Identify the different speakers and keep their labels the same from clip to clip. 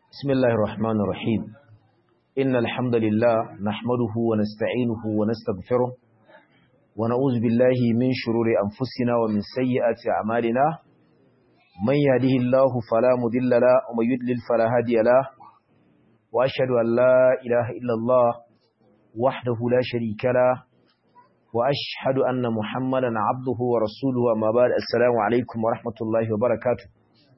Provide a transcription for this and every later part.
Speaker 1: بسم الله الرحمن الرحيم إن الحمد لله نحمده ونستعينه ونستغفره ونعوذ بالله من شرور أنفسنا ومن سيئات أعمالنا من يهده الله فلا مضل له ومن يضلل فلا هادي له وأشهد أن لا إله إلا الله وحده لا شريك له وأشهد أن محمدا عبده ورسوله أما بعد السلام عليكم ورحمة الله وبركاته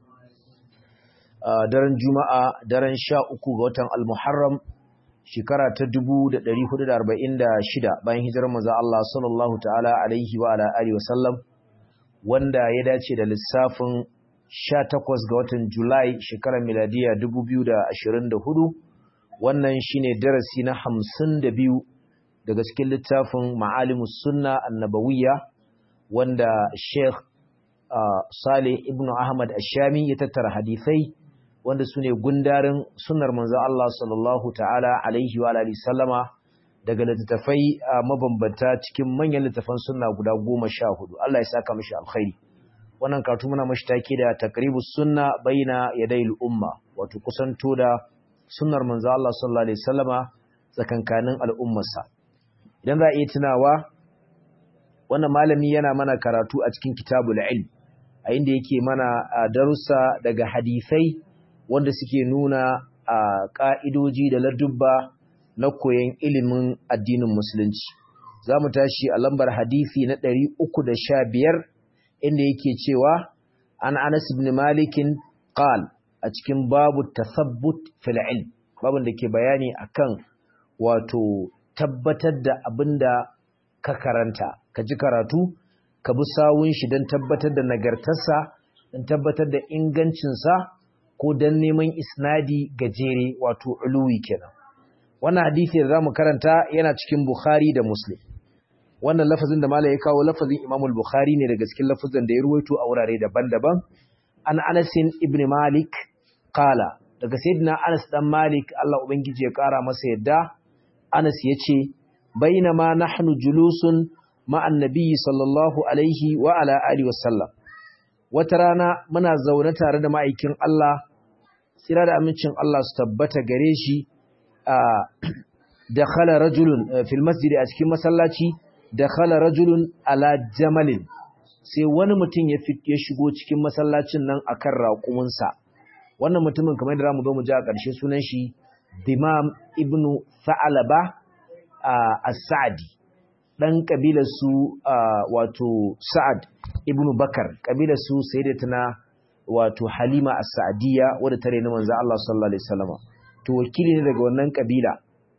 Speaker 1: Uh, daren juma'a daren sha uku ga watan al-muharram shekara ta dubu da ɗari hudu da arba'in da shida bayan hijirar maza Allah sallallahu ta'ala alaihi wa ala alihi wasallam wanda ya dace da lissafin sha takwas ga watan julai shekarar miladiya dubu biyu da ashirin da hudu wannan shine darasi na hamsin da biyu daga cikin littafin ma'alimus sunna annabawiyya wanda sheikh uh, saleh ibn ahmad ashami ya tattara hadisai wanda su ne gundarin sunar manzo Allah sallallahu ta'ala alaihi wa alihi sallama daga littattafai mabambanta cikin manyan littattafan sunna guda goma sha hudu Allah ya saka mishi alkhairi wannan karatu muna mashi take da taqribus sunna baina yaday umma wato kusanto da sunnar manzo Allah sallallahu alaihi sallama tsakankanin al'ummarsa idan za a iya tunawa wannan malami yana mana karatu a cikin kitabul ilm a inda yake mana darussa daga hadisai wanda suke nuna a ƙa'idoji da ladubba na koyon ilimin addinin musulunci. Za mu tashi a lambar hadisi na ɗari uku da sha biyar inda yake cewa an Anas ibn Malikin qal a cikin babu tasabbut fil ilm babin da ke bayani akan wato tabbatar da abin da ka karanta ka ji karatu ka bi sawun shi don tabbatar da nagartarsa don tabbatar da ingancinsa ko dan neman isnadi gajere wato uluwi kenan wannan hadisi da zamu karanta yana cikin Bukhari da Muslim wannan lafazin da malai ya kawo lafazin Imam al-Bukhari ne daga cikin lafazin da ya ruwaito a wurare daban-daban an Anas ibn Malik qala daga sayyidina Anas dan Malik Allah ubangiji ya kara masa yadda Anas yace bainama nahnu julusun ma'an nabiyyi sallallahu alaihi wa ala alihi wasallam wata rana muna zaune tare da ma'aikin Allah tsira da amincin Allah su tabbata gare shi a da khala rajulun fil masjidi a cikin masallaci da khala rajulun ala jamalin sai wani mutum ya ya shigo cikin masallacin nan akan raƙuminsa wannan mutumin kamar da zamu zo mu ji a ƙarshe sunan shi Dimam ibn Sa'alaba as-Sa'di dan kabilar su wato Sa'ad ibn Bakar kabilar su sayyidatuna wato Halima as-Sa'diyya wadda tare na manzo Allah sallallahu alaihi wasallam to wakili ne daga wannan kabila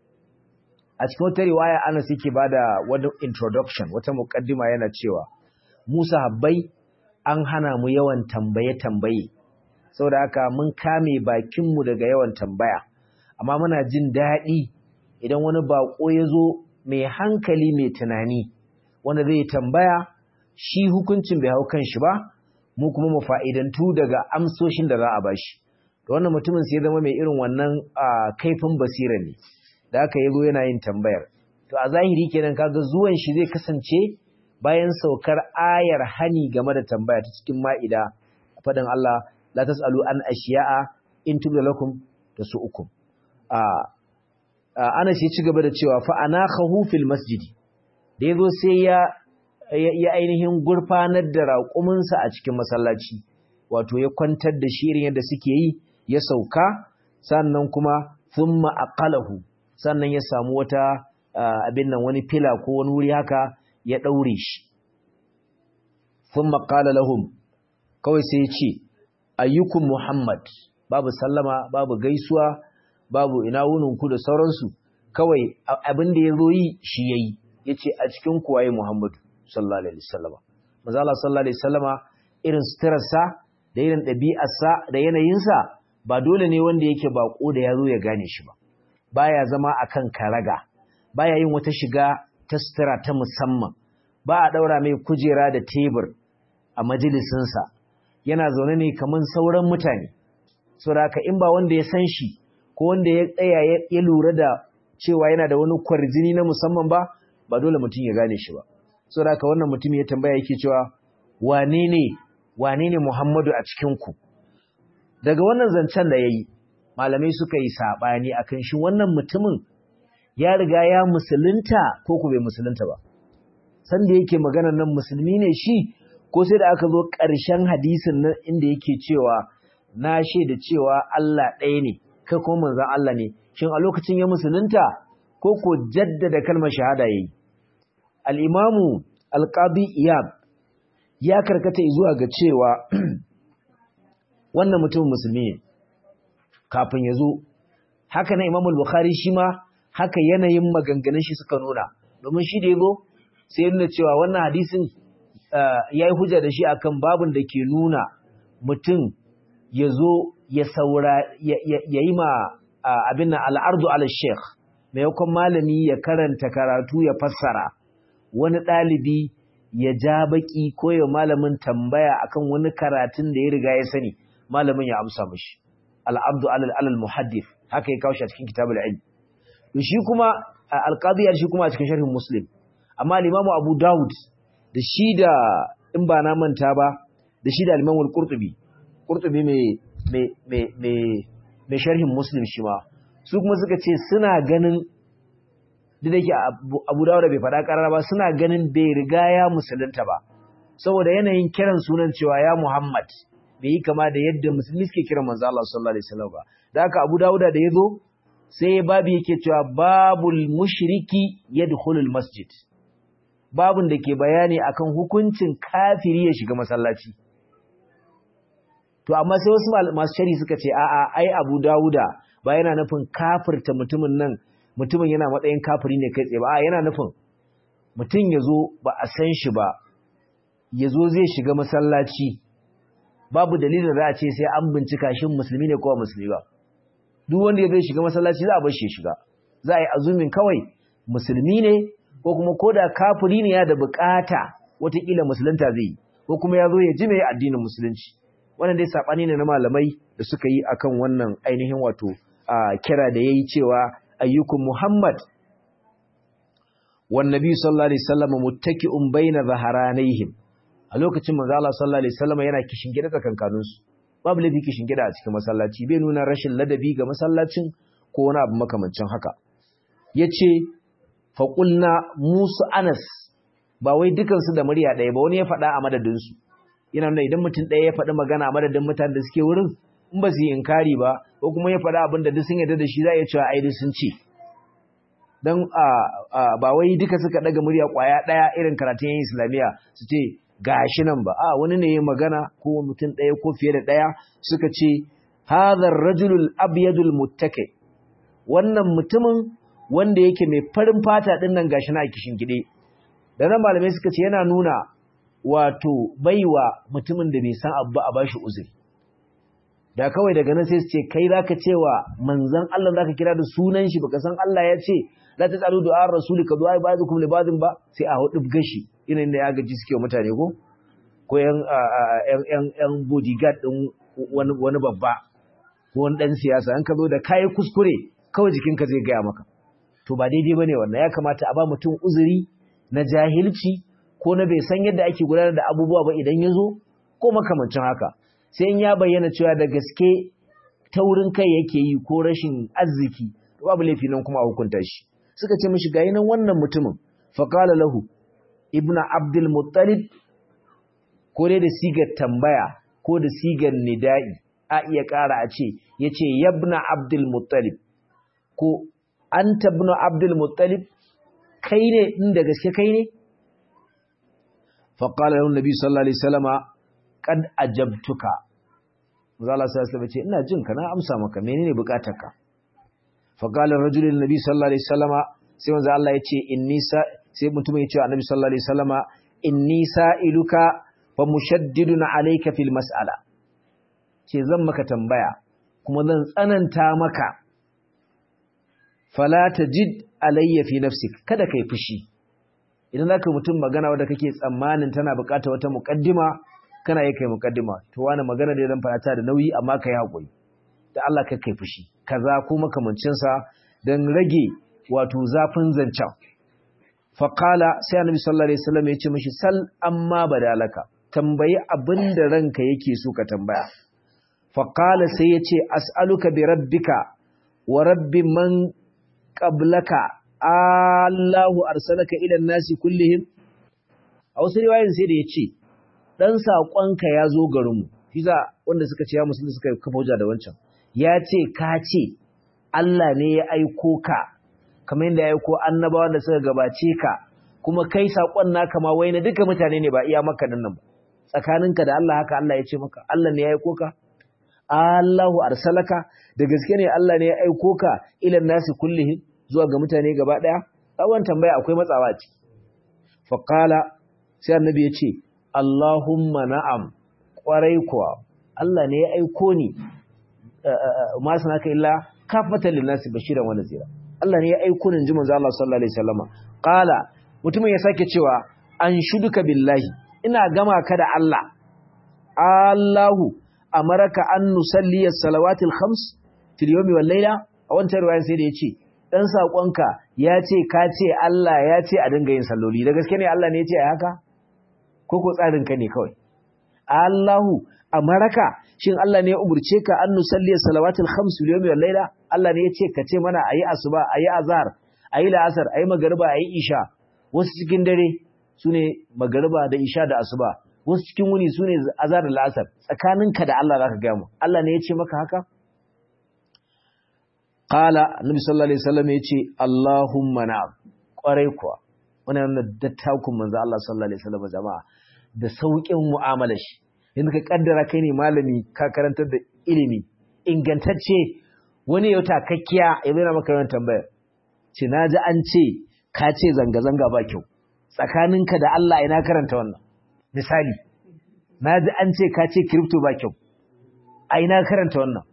Speaker 1: a cikin wata riwaya Anas yake bada wani introduction wata muqaddima yana cewa Musa habbai an hana mu yawan tambaye tambaye saboda haka mun kame bakin mu daga yawan tambaya amma muna jin daɗi idan wani bako ya zo mai hankali mai tunani wanda zai tambaya shi hukuncin bai hau kan shi ba mu kuma mu fa'idantu daga amsoshin da za a bashi to wannan mutumin sai zama mai irin wannan kaifin basira ne da aka yazo yana yin tambayar to a zahiri kenan kaga zuwan shi zai kasance bayan saukar ayar hani game da tambaya ta cikin ma'ida faɗin Allah la tasalu an ashiya'a in tubda lakum tasu'ukum a ana shi ci gaba da cewa fa anakhahu fil masjidi da yazo sai ya ya ainihin gurfanar da raƙuminsa a cikin masallaci wato ya kwantar da shi irin yadda suke yi ya sauka sannan kuma thumma aqalahu sannan ya samu wata abin nan wani fila ko wani wuri haka ya daure shi thumma qala lahum kawai sai ya ce ayyukum muhammad babu sallama babu gaisuwa babu ina wunin ku da sauransu kawai abin da ya zo yi shi yayi yace a cikin kuwaye muhammadu sallallahu alaihi wasallama manzo Allah sallallahu alaihi wasallama irin suturarsa da irin ɗabi'arsa da yanayinsa ba dole ne wanda yake bako da yazo ya gane shi ba baya zama akan karaga baya yin wata shiga ta sutura ta musamman ba a daura mai kujera da tebur a majalisin sa yana zaune ne kaman sauran mutane saboda haka in ba wanda ya san shi ko wanda ya tsaya ya lura da cewa yana da wani kwarjini na musamman ba ba dole mutum ya gane shi ba so da wannan mutum ya tambaya yake cewa wane ne wane ne Muhammadu a cikin ku daga wannan zancen da yayi malamai suka yi sabani akan shi wannan mutumin ya riga ya musulunta ko ku bai musulunta ba san da yake maganar nan musulmi ne shi ko sai da aka zo ƙarshen hadisin nan inda yake cewa na shaida cewa Allah ɗaya ne kai kuma manzon Allah ne shin a lokacin ya musulunta ko ko jaddada kalmar shahada yayi al-imamu al-qadi iyab ya karkata zuwa ga cewa wannan mutum musulmi ne kafin ya zo haka na imamul bukhari shi ma haka yanayin maganganun shi suka nuna domin shi da ya zo sai nuna cewa wannan hadisin ya yi hujja da shi akan babin da ke nuna mutum ya zo ya saura ya yi ma abin nan al'ardu ala sheikh maimakon malami ya karanta karatu ya fassara wani ɗalibi ya ja baki ko ya malamin tambaya akan wani karatun da ya riga ya sani malamin ya amsa mashi al'abdu alal muhaddif haka ya kawo shi a cikin kitabul ilm to shi kuma alqadiyar shi kuma a cikin sharhin muslim amma al-imam abu daud da shi da in ba na manta ba da shi da al-imam al-qurtubi qurtubi mai mai mai mai sharhin muslim shi ma su kuma suka ce suna ganin duk da yake abu daud bai faɗa ƙarara ba suna ganin bai riga ya musulunta ba saboda yanayin kiran sunan cewa ya muhammad bai yi kama da yadda musulmi suke kiran manzo Allah sallallahu alaihi wasallam ba da haka Abu Dawuda da yazo sai babu yake cewa babul mushriki yadkhulul masjid babun da ke bayani akan hukuncin kafiri ya shiga masallaci to amma sai wasu masu shari suka ce a'a ai Abu Dawuda ba yana nufin kafirta mutumin nan mutumin yana matsayin kafiri ne kai tsaye ba a yana nufin mutum yazo ba a san shi ba yazo zai shiga masallaci babu dalilin za a ce sai an bincika shin musulmi ne ko musulmi ba duk wanda ya zai shiga masallaci za a bar shi shiga za a yi azumin kawai musulmi ne ko kuma koda kafiri ne ya da bukata watakila musulunta zai yi ko kuma ya zo ya ji mai addinin musulunci wannan dai sabani ne na malamai da suka yi akan wannan ainihin wato a kira da yayi cewa ayyukum muhammad wan nabi sallallahu alaihi wasallam muttaki'un baina zaharanayhim a lokacin manzo Allah sallallahu alaihi wasallam yana kishin gida tsakankanin su babu laifi kishin gida a cikin masallaci bai nuna rashin ladabi ga masallacin ko wani abu makamancin haka yace fa qulna musu anas ba wai dukan su da murya ɗaya ba wani ya faɗa a madadin su yana nuna idan mutum ɗaya ya faɗi magana a madadin mutanen da suke wurin in ba su yi inkari ba ko kuma ya faɗa abin da duk sun yarda da shi za a iya cewa ai duk sun ce dan ba wai duka suka daga murya kwaya ɗaya irin karatun yin islamiyya su ce gashi nan ba a wani ne ya magana ko mutum ɗaya ko fiye da ɗaya suka ce hadhar rajulul abyadul muttaki wannan mutumin wanda yake mai farin fata din nan gashi na kishin gide da nan malamai suka ce yana nuna wato baiwa mutumin da bai san abu a bashi uzuri da kawai daga nan sai su ce kai zaka cewa manzon Allah zaka kira da sunan shi baka san Allah ya ce la tasalu du'a rasuli ka du'a ba'dukum li ba'din ba sai a hudu gashi ina da ya gaji suke mutane ko ko yan yan yan bodyguard din wani wani babba ko wani dan siyasa an ka zo da kai kuskure kawai jikinka zai gaya maka to ba daidai bane wannan ya kamata a ba mutum uzuri na jahilci ko na bai san yadda ake gudanar da abubuwa ba idan ya zo ko makamancin haka sai in ya bayyana cewa da gaske taurin kai yake yi ko rashin arziki to babu laifi nan kuma a hukunta shi suka ce mishi gayi nan wannan mutumin faqala lahu ibnu abdul muttalib ko dai da sigar tambaya ko da sigar nida'i a iya ƙara a ce yace yabna abdul muttalib ko anta ibnu abdul muttalib kai ne inda gaske kai ne faqala lahu nabi sallallahu alaihi wasallama qad ajabtuka manzo Allah sai ya ce ina jin ka na amsa maka menene bukatarka fa qala rajulun nabi sallallahu alaihi wasallama sai manzo Allah ya ce inni sa sai mutum ya ce annabi sallallahu alaihi wasallama inni sa'iluka fa mushaddidun alayka fil mas'ala ce zan maka tambaya kuma zan tsananta maka fala tajid alayya fi nafsik kada kai fushi idan zaka mutum magana wanda kake tsammanin tana bukata wata muqaddima kana yi kai mukaddima to wani magana da zan fara ta da nauyi amma kai hakuri da Allah ka kai fushi kaza ko makamancin sa dan rage wato zafin zancan fa qala sai annabi sallallahu alaihi wasallam ya ce mishi sal amma badalaka tambayi abinda ranka yake so ka tambaya faƙala sai ya ce as'aluka bi rabbika wa rabbi man qablaka Allahu arsalaka ila nasi kullihim a wasu riwayoyin sai da ya ce dan saƙonka ya zo garinmu fiza wanda suka ce ya musulmi suka kafa hujja da wancan ya ce ka ce Allah ne ya aiko ka kamar yadda ya aiko annabawa da suka gabace ka kuma kai saƙon naka ma wai na duka mutane ne ba iya maka nan ba tsakaninka da Allah haka Allah ya ce maka Allah ne ya aiko ka Allahu arsalaka da gaske ne Allah ne ya aiko ka ilan nasi kullihim zuwa ga mutane gaba daya tsawon tambaya akwai matsawa ce fa qala sai annabi ya ce Allahumma na'am kwarai kuwa Allah ne ya aiko ni ma sanaka illa kafatan linnasi bashiran wa nazira Allah ne ya aiko ni ji manzo Allah sallallahu alaihi wasallama qala mutumin ya sake cewa an shuduka billahi ina gama ka da Allah Allahu amaraka an nusalli as-salawatil khams fil yawmi wal layla a wancan riwayan sai da yace dan sakonka ya ce ka ce Allah ya ce a dinga yin salloli da gaske ne Allah ne ya ce ai haka ko ko tsarin ka ne kawai Allahu amaraka shin Allah ne ya umurce ka an nusalli as-salawatil khams fil yawmi wal layla Allah ne ya ce ka ce mana ayi asuba ayi azhar ayi la'asar ayi magriba ayi isha wasu cikin dare sune magriba da isha da asuba wasu cikin wuni su ne azar da la'asar tsakaninka da Allah za ka gaya mu Allah ne ya ce maka haka? Kala, Nabi sallallahu Alaihi wasallam ya ce, Allahumma na ƙwarai kuwa, wani yana dattakun manzo Allah sallallahu Alaihi wasallam jama'a da sauƙin mu'amala shi, yanzu ka ƙaddara kai ne malami ka karantar da ilimi, ingantacce wani yau takakkiya ya zai maka yawan tambaya. Ce, na ji an ce, ka ce zanga-zanga ba kyau, tsakaninka da Allah ina karanta wannan. misali na ji an ce ka ce crypto ba kyau a ina karanta wannan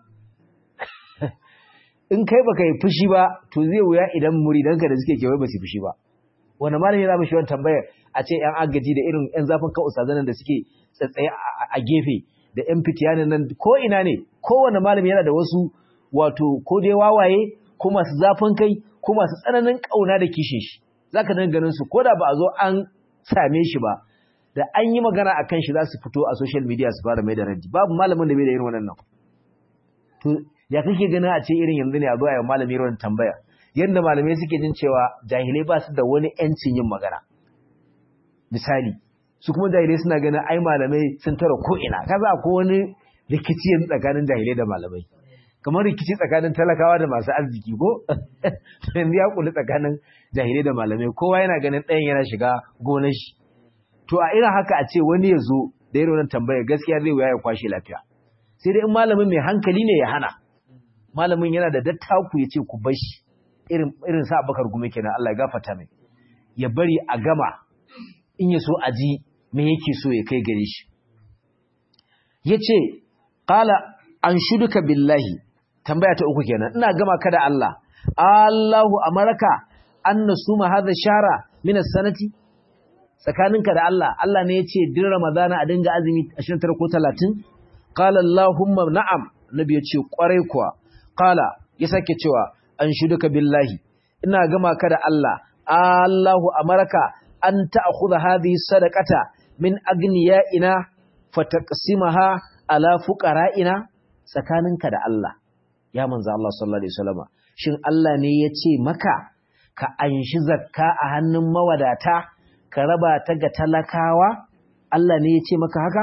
Speaker 1: in kai baka yi fushi ba to zai wuya idan muridanka da suke kewaye ba su fushi ba wani malami za mu shi wani tambayar a ce yan agaji da irin yan zafin kan usazanan da suke tsatsaye a gefe da yan fitiyanin nan ko ina ne kowane malami yana da wasu wato ko dai wawaye ko masu zafin kai ko masu tsananin kauna da kishin shi zaka dinga ganin su ko da ba a zo an same shi ba da an yi magana a kan shi za su fito a social media su fara mai da raddi babu malamin da bai da irin wannan to ya kake ganin a ce irin yanzu ne a zo a yi malami irin tambaya yadda malamai suke jin cewa jahilai ba su da wani yancin yin magana misali su kuma jahilai suna ganin ai malamai sun tara ko ina kaza ko wani rikici yanzu tsakanin jahilai da malamai kamar rikici tsakanin talakawa da masu arziki ko yanzu ya kuli tsakanin jahilai da malamai kowa yana ganin ɗayan yana shiga gonar shi to a irin haka a ce wani ya zo da irin wannan tambaya gaskiya zai wuya ya kwashe lafiya sai dai in malamin mai hankali ne ya hana malamin yana da dattaku ya ce ku bar shi irin irin sa Abubakar gume kenan Allah ya gafarta mai ya bari a gama in ya so a ji me yake so ya kai gare shi yace qala an shuduka billahi tambaya ta uku kenan ina gama ka da Allah Allahu amaraka an nasuma hadha shara min as-sanati tsakaninka da Allah Allah ne ya ce din Ramadana a dinga azumi 29 ko 30 qala Allahumma na'am nabi ya ce kwarai kuwa qala ya sake cewa an shuduka billahi ina gama ka da Allah Allahu amaraka an ta'khudha hadhihi sadaqata min agniyaina fataqsimaha ala fuqara'ina tsakaninka da Allah ya manzo Allah sallallahu alaihi wasallam shin Allah ne ya ce maka ka anshi zakka a hannun mawadata ka raba ta ga talakawa Allah ne ya ce maka haka?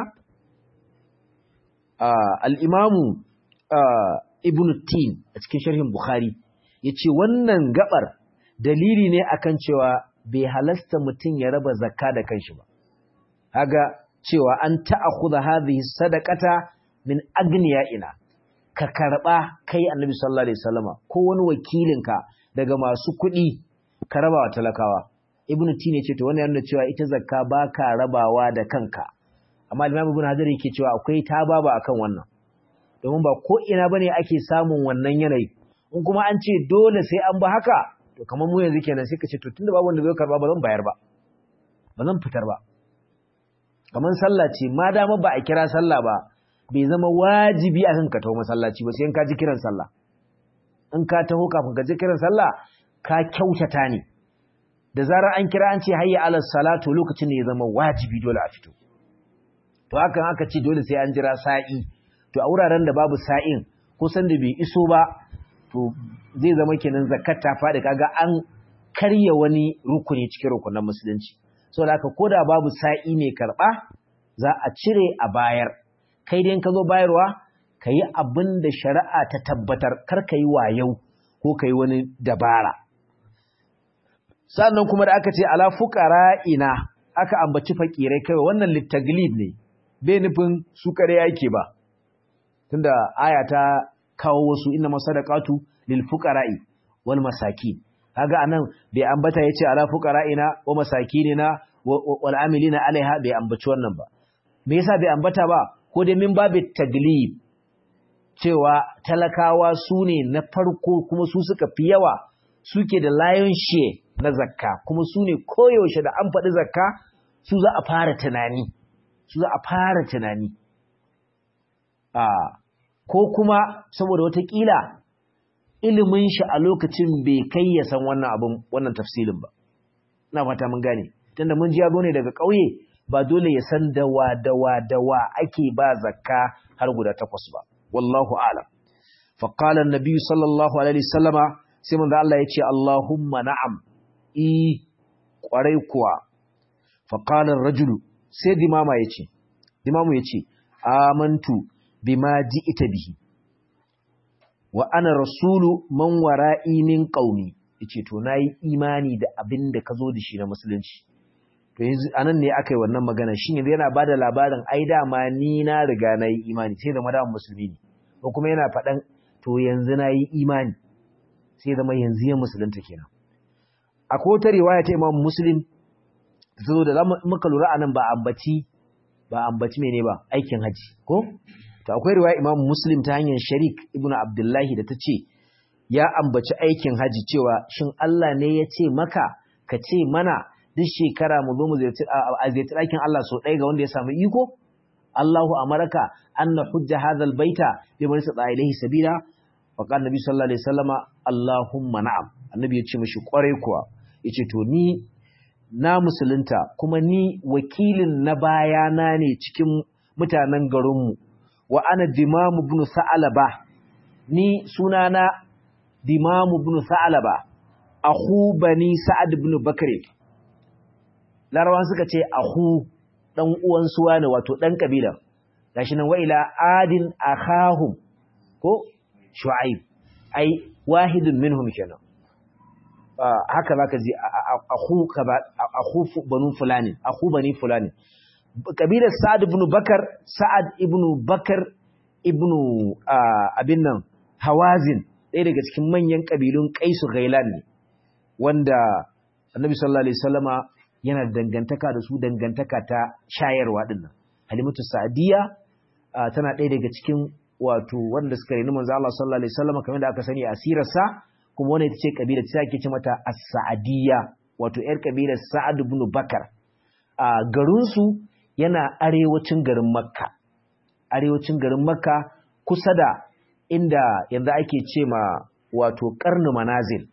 Speaker 1: Al'imamu Ibn Tin a cikin sharhin Bukhari ya ce wannan gabar dalili ne akan cewa bai halasta mutum ya raba zakka da kanshi ba. Haga cewa an ta'akhudha hadhihi sadaqata min ina. ka karba kai Annabi sallallahu alaihi wasallama ko wani wakilinka daga masu kuɗi ka raba wa talakawa. ibn tine ce to wannan yana cewa ita zakka ba ka rabawa da kanka amma imam ibn hajar yake cewa akwai ta baba akan wannan domin ba ko ina bane ake samun wannan yanayi in kuma an ce dole sai an ba haka to kamar mu yanzu kenan sai ka ce to tunda babu wanda zai karba ba zan bayar ba ba zan fitar ba kamar sallah ce ma dama ba a kira sallah ba bai zama wajibi a kan ka taho masallaci ba sai in ka ji kiran sallah in ka taho kafin ka ji kiran sallah ka kyautata ne da zarar an kira an ce hayya alal salatu lokacin ne ya zama wajibi dole a fito to hakan aka ce dole sai an jira sa'i to a wuraren da babu sa'in ko san da bai iso ba to zai zama kenan zakat ta faɗi kaga an karya wani rukuni cikin rukunan musulunci saboda haka koda babu sa'i mai karɓa za a cire a bayar kai dai ka zo bayarwa ka yi abin da shari'a ta tabbatar kar ka yi wayau ko ka yi wani dabara sannan kuma da aka ce ala ina aka ambaci fakirai kai wannan littaglib ne bai nufin su kare yake ba tunda aya ta kawo wasu inna masadaqatu lil fuqara'i wal masakin kaga anan bai ambata yace ala fuqara'ina wa masakinina wal amilina alaiha bai ambaci wannan ba me yasa bai ambata ba ko dai min babu taglib cewa talakawa su ne na farko kuma su suka fi yawa suke da lion share na zakka kuma su ne koyaushe da an faɗi zakka su za a fara tunani su za a fara tunani a ko kuma saboda watakila ilimin shi a lokacin bai kai ya san wannan abin wannan tafsilin ba ina fata mun gane tunda mun ji ya ne daga ƙauye ba dole ya san dawa dawa dawa ake ba zakka har guda takwas ba wallahu a'lam fa qala an-nabi sallallahu alaihi wasallama sai manzo Allah ya ce Allahumma na'am i kwarai kuwa fa qala ar-rajulu sai dimama yace dimamu yace amantu bima ji'ita bihi wa ana rasulu man wara'i min qaumi yace to nayi imani da abin da kazo da shi na musulunci to yanzu anan ne aka yi wannan magana shin yanzu yana bada labarin ai dama ni na riga na yi imani sai zama da musulmi ne ko kuma yana faɗan to yanzu na yi imani sai zama yanzu ya musulunta kenan akwai wata riwaya ta Imam Muslim zo da muka lura anan ba ambaci ba ambaci mene ba aikin haji ko to akwai riwaya Imam Muslim ta hanyar Sharik ibn Abdullahi da ta ce ya ambaci aikin haji cewa shin Allah ne ya ce maka ka ce mana duk shekara mu zo mu ziyarci a ziyarci ɗakin Allah so ɗaya ga wanda ya samu iko Allahu amaraka anna hujja hadha albayta bi man istata ilayhi sabila wa qala nabi sallallahu alaihi wasallama Allahumma na'am annabi ya ce mishi kwarai kuwa yace to ni na musulunta kuma ni wakilin na bayana ne cikin mutanen garinmu wa ana dimamu ibn sa'alaba ni sunana dimamu ibn sa'alaba akhu bani sa'ad ibn bakr larawan suka ce ahu dan uwan suwa ne wato dan kabila gashi nan wa ila adin akhahum ko shu'aib ai wahidun minhum kenan haka zaka ji ahu kaza ahu banu fulani ahu bani fulani kabilar sa'ad ibn bakar sa'ad ibn bakar ibn abin nan hawazin ɗaya daga cikin manyan kabilun qaisu ghailan ne wanda annabi sallallahu alaihi wasallama yana dangantaka da su dangantaka ta shayarwa dinnan halimatu sa'diya tana ɗaya daga cikin wato wanda suka reni manzo Allah sallallahu alaihi wasallam kamar da aka sani a sirarsa kuma wannan ita ce kabila ta ake ce mata as-sa'diyya wato yar kabilar Sa'ad ibn Bakar a garin su yana arewacin garin Makka arewacin garin Makka kusa da inda yanzu ake ce ma wato qarnu manazil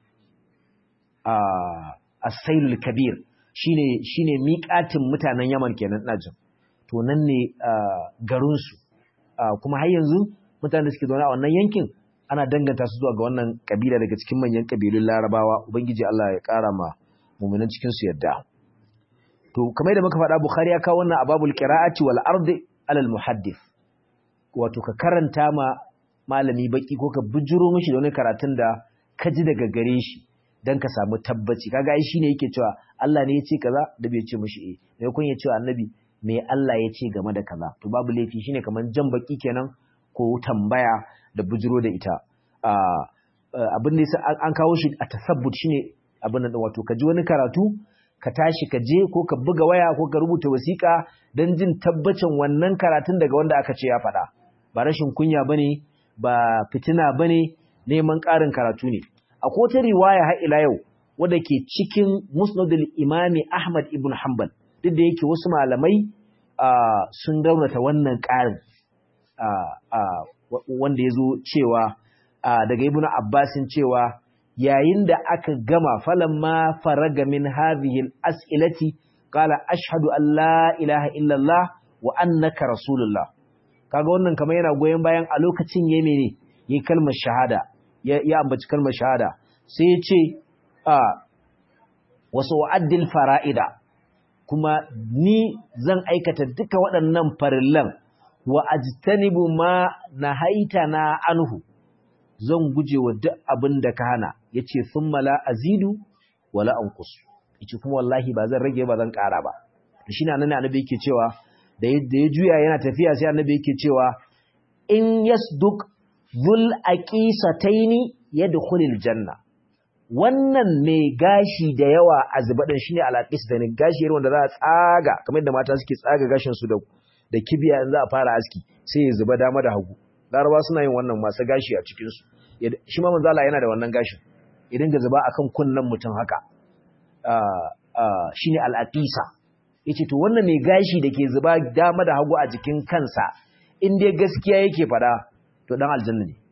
Speaker 1: a as-sailul kabir shine shine miƙatin mutanen Yaman kenan ina jin to nan ne garin su kuma har yanzu mutanen da suke zaune a wannan yankin ana danganta su zuwa ga wannan kabila daga cikin manyan kabilun Larabawa ubangiji Allah ya ƙara ma mu'minan cikin su yadda to kamar da muka faɗa Bukhari ya kawo wannan ababul qira'ati wal ardi alal muhaddith wato ka karanta ma malami baki ko ka bujuro mishi da wani karatun da ka ji daga gare shi dan ka samu tabbaci kaga ai shine yake cewa Allah ne ya ce kaza da bai ce mishi eh me kun ya ce annabi me Allah ya ce game da kaza to babu laifi shine kaman jan baki kenan ko tambaya da bujiro da ita abin da an kawo shi a tasabbut shine abin nan wato ka ji wani karatu ka tashi ka je ko ka buga waya ko ka rubuta wasiƙa don jin tabbacin wannan karatun daga wanda aka ce ya faɗa ba rashin kunya bane ba fitina bane neman ƙarin karatu ne akwai wata riwaya har ila yau wadda ke cikin musnadul imami Ahmad ibn Hanbal duk da yake wasu malamai sun raunata wannan ƙarin wanda ya zo cewa daga ibn Abbasin cewa yayin da aka gama falamma faraga min hadhihi al-as'ilati qala ashhadu an la ilaha illa Allah wa annaka rasulullah kaga wannan kamar yana goyon bayan a lokacin ya mene yi kalmar shahada ya ambaci kalmar shahada sai ya ce a wasu wa'addil fara'ida kuma ni zan aikata duka waɗannan farillan wa ajtanibu ma nahaita na anhu zan guje wa duk abin da ka hana yace thumma la azidu wala anqus yace kuma wallahi ba zan rage ba zan ƙara ba to shine annabi annabi yake cewa da ya juya yana tafiya sai annabi yake cewa in yasduk dhul aqisataini yadkhulul janna wannan mai gashi da yawa a zubaɗin shi ne alaƙis da gashi irin wanda za a tsaga kamar da mata suke tsaga gashinsu da da kibiya in za a fara aski sai ya zuba dama da hagu larabawa suna yin wannan masu gashi a cikinsu shi ma manzala yana da wannan gashin ya dinga zuba akan kunnen mutum haka shi ne al'aƙisa ya ce to wannan mai gashi da ke zuba dama da hagu a jikin kansa in dai gaskiya yake faɗa to ɗan aljanna ne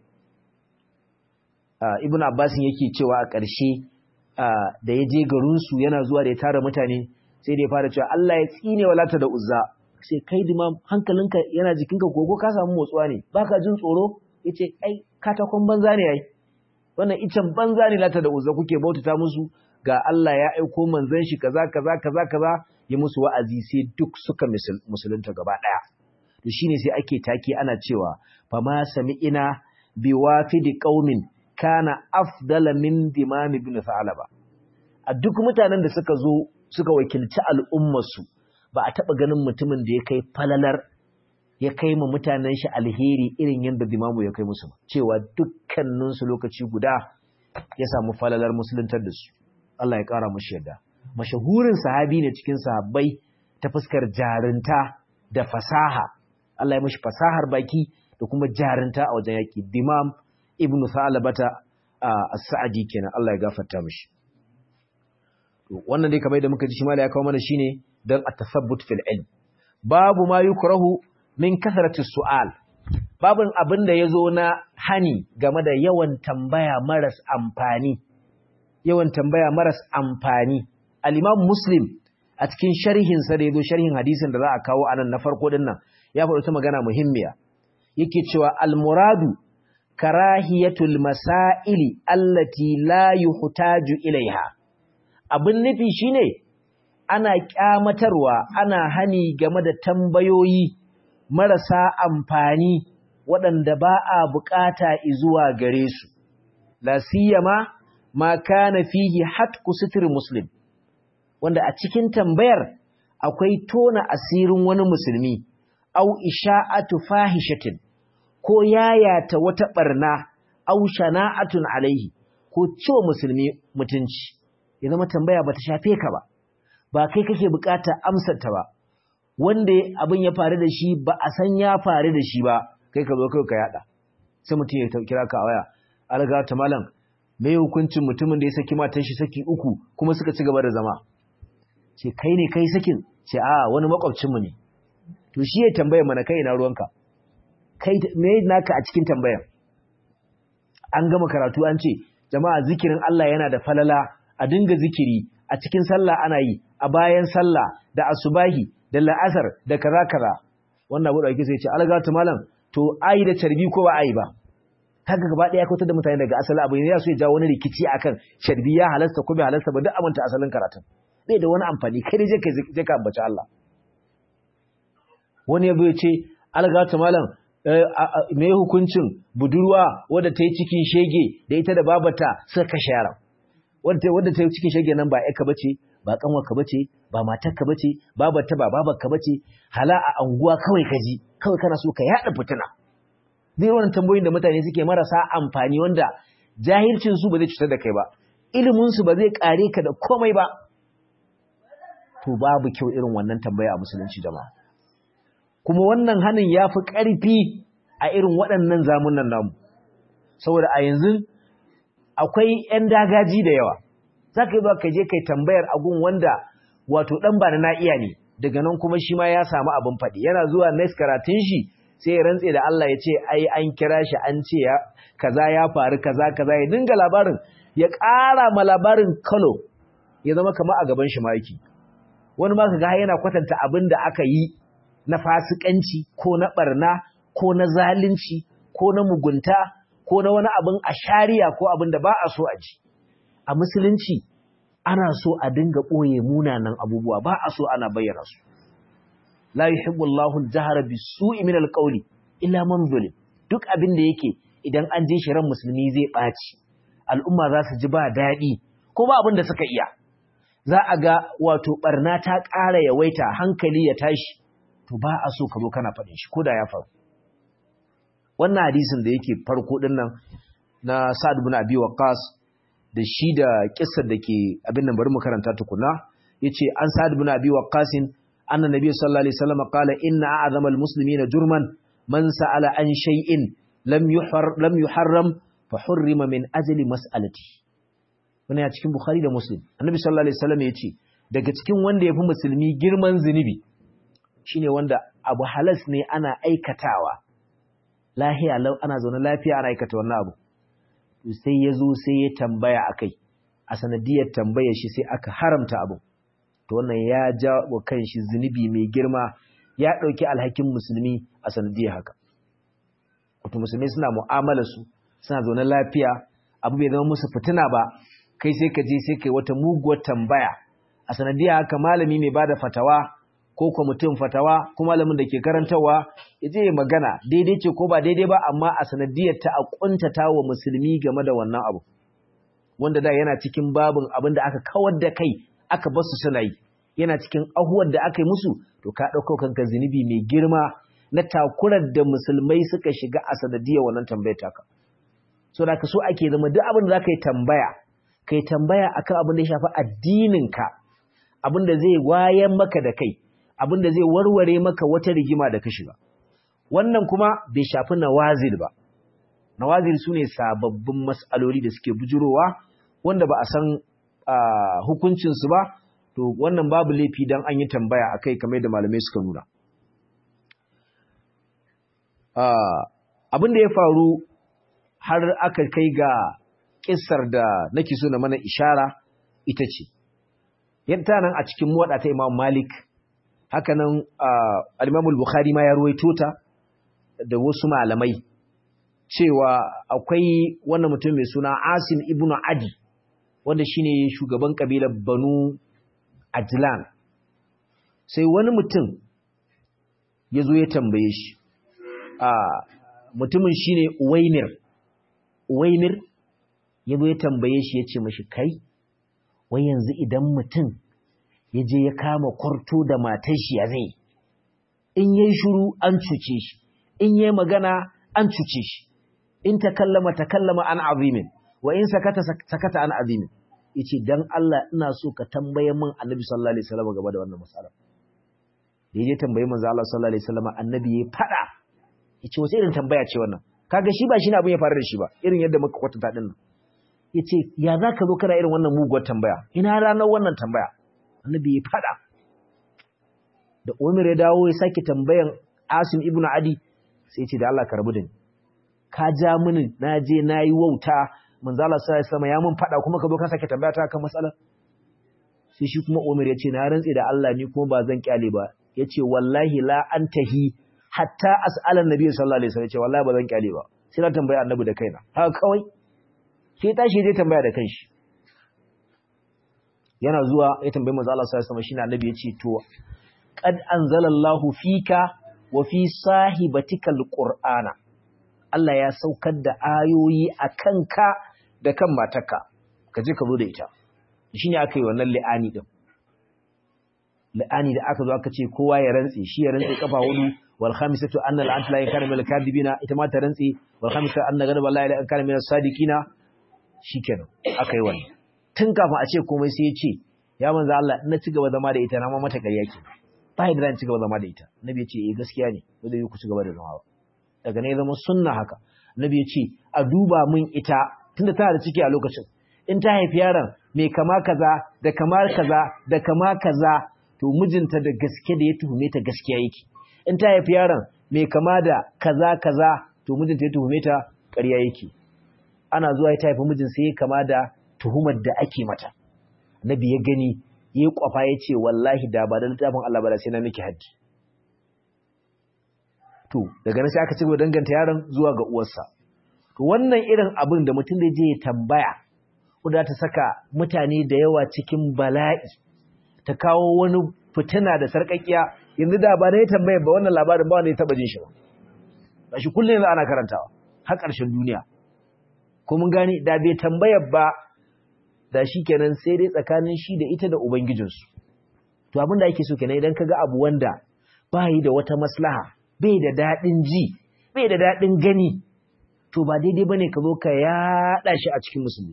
Speaker 1: Uh, ibn abbasin yake cewa a ƙarshe uh, da ya je garinsu yana zuwa da ya tara mutane sai da ya fara cewa Allah ya tsine wa lata da uzza sai kai dima hankalinka yana jikinka ko ka samu motsuwa ne baka jin tsoro yace ai katakon banza ne ai wannan icen banza ne lata da uzza kuke bautata musu ga Allah ya aiko manzon shi kaza kaza kaza kaza ya musu wa'azi sai duk suka musulunta gaba daya to shine sai ake take ana cewa fama sami'ina biwafidi qaumin kana afdala min dimam ibn Tha'laba a duk mutanen da suka zo suka wakilci al'ummarsu ba a taba ganin mutumin da ya kai falalar ya kai ma mutanen shi alheri irin yadda dimamu ya kai musu cewa dukkanin su lokaci guda ya samu falalar musuluntar da su Allah ya kara mushi yadda mashahurin sahabi ne cikin sahabbai ta fuskar jarinta da fasaha Allah ya mishi fasahar baki da kuma jarinta a wajen yaki dimam ibnu Sa'labata as-Sa'di kenan Allah ya gafarta mishi to wannan dai kamar da muka ji shi mala ya kawo mana shine dan at-tathabbut fil ilm babu ma yukrahu min kasrati su'al babun abin da yazo na hani game da yawan tambaya maras amfani yawan tambaya maras amfani al-Imam Muslim a cikin sharhin sa da yazo sharhin hadisin da za a kawo anan na farko din nan ya faɗi ta magana muhimmiya yake cewa al-muradu karahiyatul masaili allati la yuhtaju ilaiha abin nufi shine ana kyamatarwa ana hani game da tambayoyi marasa amfani waɗanda ba a bukata zuwa gare su la siyama ma kana fihi hatku sitr muslim wanda a cikin tambayar akwai tona asirin wani musulmi au isha'atu fahishatin ko yayata wata barna au shana'atun alaihi ko ciwo musulmi mutunci ya zama tambaya bata shafe ka ba ba kai kake bukata amsar ta ba wanda abin ya faru da shi ba a san ya faru da shi ba kai ka zo kai ka yada sai mutum ya kira ka a waya alga ta malam me hukuncin mutumin da ya saki matan shi saki uku kuma suka ci gaba da zama ce kai ne kai sakin ce a wani makwabcin mu ne to shi ya tambaya mana kai na ruwanka kai me naka a cikin tambayar an gama karatu an ce jama'a zikirin Allah yana da falala a dinga zikiri a cikin sallah ana yi a bayan sallah da asubahi da la'asar da kaza kaza wannan abu da ake sai ce algatu malam to ayi da carbi ko ba ayi ba kaga gaba daya kautar da mutane daga asali abu ne ya so ya jawo wani rikici akan carbi ya halasta ko bai halasta ba duk amanta asalin karatun bai da wani amfani kai je kai je ka ambaci Allah wani ya ya ce algatu malam me hukuncin budurwa wadda ta yi cikin shege da ita da babata suka kashe yaran wadda ta yi cikin shege nan ba ka bace ba kanwarka bace ba matarka bace babarta ba babarka bace hala a anguwa kawai ka ji kawai kana so ka yada fitina zai wannan tambayoyin da mutane suke marasa amfani wanda jahilcin su ba zai cutar da kai ba ilimin su ba zai kare ka da komai ba to babu kyau irin wannan tambaya a musulunci jama'a kuma wannan hanin ya fi ƙarfi a irin waɗannan zamunan namu saboda a yanzu akwai 'yan dagaji da yawa za ka yi ba ka je kai tambayar agun wanda wato ɗan ba na iya ne daga nan kuma shi ma ya samu abin faɗi yana zuwa next karatun shi sai ya rantse da Allah ya ce ai an kira shi an ce ya kaza ya faru kaza kaza ya dinga labarin ya ƙara ma labarin kalo ya zama kamar a gaban shi maki wani ma ka ga yana kwatanta abin da aka yi na fasikanci ko na barna ko na zalunci ko na mugunta ko na wani abin a shari'a ko abin da ba a so a ji a musulunci ana so a dinga ɓoye munanan abubuwa ba a so ana bayyana su la yuhibbu Allahu al-jahra bis-su'i min al-qawli illa man zulim duk abin da yake idan an je shi ran musulmi zai ɓaci al'umma za su ji ba daɗi ko ba abin da suka iya za a ga wato ɓarna ta ƙara yawaita hankali ya tashi to ba a so ka zo kana faɗin shi ko da ya faru wannan hadisin da yake farko ɗin nan na sa'ad bin abi waqas da shi da kissar da ke abin nan bari mu karanta tukuna yace an sa'ad bin abi waqas anna nabiy sallallahu alaihi wasallam qala inna a'zamal muslimina jurman man sa'ala an shay'in lam yuhar lam yuharram fa hurrima min ajli mas'alati wannan ya cikin bukhari da muslim annabi sallallahu alaihi wasallam yace daga cikin wanda yafi musulmi girman zunubi shine wanda abu halas ne ana aikatawa lahiya lau ana zaune lafiya ana aikata wannan abu to sai ya zo sai ya tambaya akai a sanadiyar tambayar shi sai aka haramta abu to wannan ya ja wa kanshi zunubi mai girma ya ɗauki alhakin musulmi a sanadiyar haka wato musulmi suna mu'amala su suna zaune lafiya abu bai zama musu fitina ba kai sai ka je sai kai wata muguwar tambaya a sanadiyar haka malami mai bada fatawa ko kuma mutum fatawa ko malamin da ke karantarwa ya je magana daidai ce ko ba daidai ba amma a sanadiyar ta a kuntata wa musulmi game da wannan abu wanda da yana cikin babin abin da aka kawar da kai aka basu suna yi yana cikin ahuwar da aka yi musu to ka ɗauko kanka zunubi mai girma na takurar da musulmai suka shiga a sanadiyar wannan tambayar taka so da ka so ake zama duk abin da za ka yi tambaya ka yi tambaya akan abin da ya shafi addininka abin da zai wayan maka da kai abin da zai warware maka wata rigima da ka shiga wannan kuma bai shafi nawazil ba nawazil su ne sababbin mas'aloli da suke bujurowa wanda ba a san hukuncinsu ba to wannan babu laifi don an yi tambaya a kai kamar da malamai suka nuna abin da ya faru har aka kai ga kissar da nake so na mana ishara ita ce yadda nan a cikin muwaɗa ta imam malik hakanan al-imamul bukhari ma ya ruwaito ta da wasu malamai cewa akwai wannan mutum mai suna asim ibnu adi wanda shine shugaban kabilar banu ajlan sai wani mutum ya zo ya tambaye shi a mutumin shine uwaimir uwaimir ya zo ya tambaye shi ya ce mashi kai wai yanzu idan mutum ya je ya kama kwarto da matar shi ya zai in yayi shiru an cuce shi in yayi magana an cuce shi in takallama takallama an azimin wa in sakata sakata an azimin yace dan Allah ina so ka tambaye min Annabi sallallahu alaihi wasallam game da wannan masala da yaje tambaye manzo Allah sallallahu alaihi wasallam Annabi ya fada yace wace irin tambaya ce wannan kaga shi ba shi ne abin ya faru da shi ba irin yadda muka kwatanta din nan yace ya zaka zo kana irin wannan muguwar tambaya ina ranar wannan tambaya Annabi ya fada da Umar ya dawo ya sake tambayan Asim ibn Adi sai ya ce da Allah ka rabu da ni ka ja mini na je na yi wauta manzo Allah sai sama ya mun fada kuma ka zo ka sake tambaya ta kan matsalar sai shi kuma Umar ya ce na rantsi da Allah ni kuma ba zan kyale ba yace wallahi la antahi hatta as'ala annabi sallallahu alaihi wasallam yace wallahi ba zan kyale ba sai na tambaya annabi da kaina haka kawai sai tashi zai tambaya da kanshi yana zuwa ya tambayi manzo Allah sallallahu alaihi wasallam shine annabi yace to qad anzalallahu fika wa fi sahibatikal qur'ana Allah ya saukar da ayoyi a kanka da kan matarka ka je ka zo da ita shi ne aka yi wannan li'ani ɗin li'ani da aka zo aka ce kowa ya rantse shi ya rantse kafa hudu wal khamisatu anna al antla yakana min al kadibina ita ma ta rantse wal khamisatu anna ghadab Allah ya kana min as sadiqina shikenan aka yi wannan tun kafin a ce komai sai ya ce ya manzo Allah ina ci gaba zama da ita na ma mata ƙarya ke ba yadda zan ci gaba zama da ita nabi ya ce eh gaskiya ne ba zai yi ku ci gaba da zama ba daga ne zama sunna haka nabi ya ce a duba min ita tunda tana da ciki a lokacin in ta haifi yaron mai kama kaza da kamar kaza da kama kaza to mijinta da gaske da ya tuhume ta gaskiya yake in ta haifi yaron mai kama da kaza kaza to mijinta ya tuhume ta ƙarya yake ana zuwa ya haifi mijin sai ya kama da tuhumar da ake mata nabi ya gani ya kwafa ya ce wallahi da ba da littafin Allah ba da sai na miki haddi to daga nan sai aka cigaba danganta yaron zuwa ga uwarsa to wannan irin abin da mutum da je ya tambaya kuda ta saka mutane da yawa cikin bala'i ta kawo wani fitina da sarƙaƙiya yanzu da ba na ya tambaya ba wannan labarin ba wanda ya taɓa jin shi ba ba shi kullum yanzu ana karantawa har ƙarshen duniya ko mun gane da bai tambayar ba da shi kenan sai dai tsakanin shi da ita da ubangijinsu to abin da ake so kenan idan ka ga abu wanda ba yi da wata maslaha bai da daɗin ji bai da daɗin gani to ba daidai ba ne ka zo ka yaɗa shi a cikin musulmi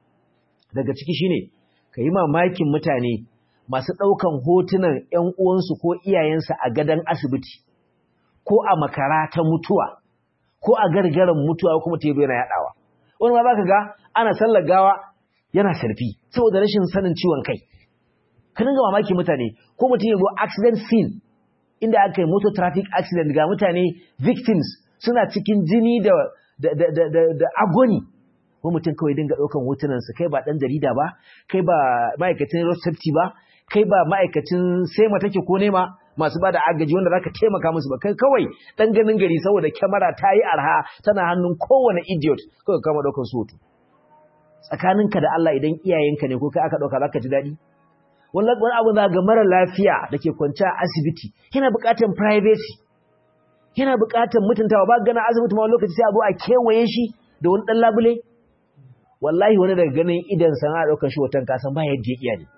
Speaker 1: daga ciki shine ka yi mamakin mutane masu ɗaukan hotunan ‘yan uwansu ko iyayensu a gadon asibiti ko a makara ta mutuwa ko a gargaran mutuwa kuma tebe yana yaɗawa wani ma za ka ga ana sallar gawa yana sarfi saboda rashin sanin ciwon kai ka dinga mamakin mutane ko mutum ya zo accident scene inda aka yi motor traffic accident ga mutane victims suna cikin jini da da da da da agony ko mutum kawai dinga ɗaukan hotunansa kai ba ɗan jarida ba kai ba ma'aikacin road safety ba kai ba ma'aikacin sema take ko nema masu ba da agaji wanda zaka taimaka musu ba kai kawai ɗan ganin gari saboda kyamara ta yi arha tana hannun kowane idiot kawai kama ɗaukan su hoto tsakaninka da Allah idan iyayenka ne ko kai aka ɗauka zaka ji daɗi wani abu za ga mara lafiya da ke kwanci a asibiti yana buƙatar privacy yana buƙatar mutuntawa ba gana asibiti ma lokaci sai a zo a kewaye shi da wani ɗan labule wallahi wani daga ganin idan san a ɗaukar shi watan kasan ba yadda ya iya ne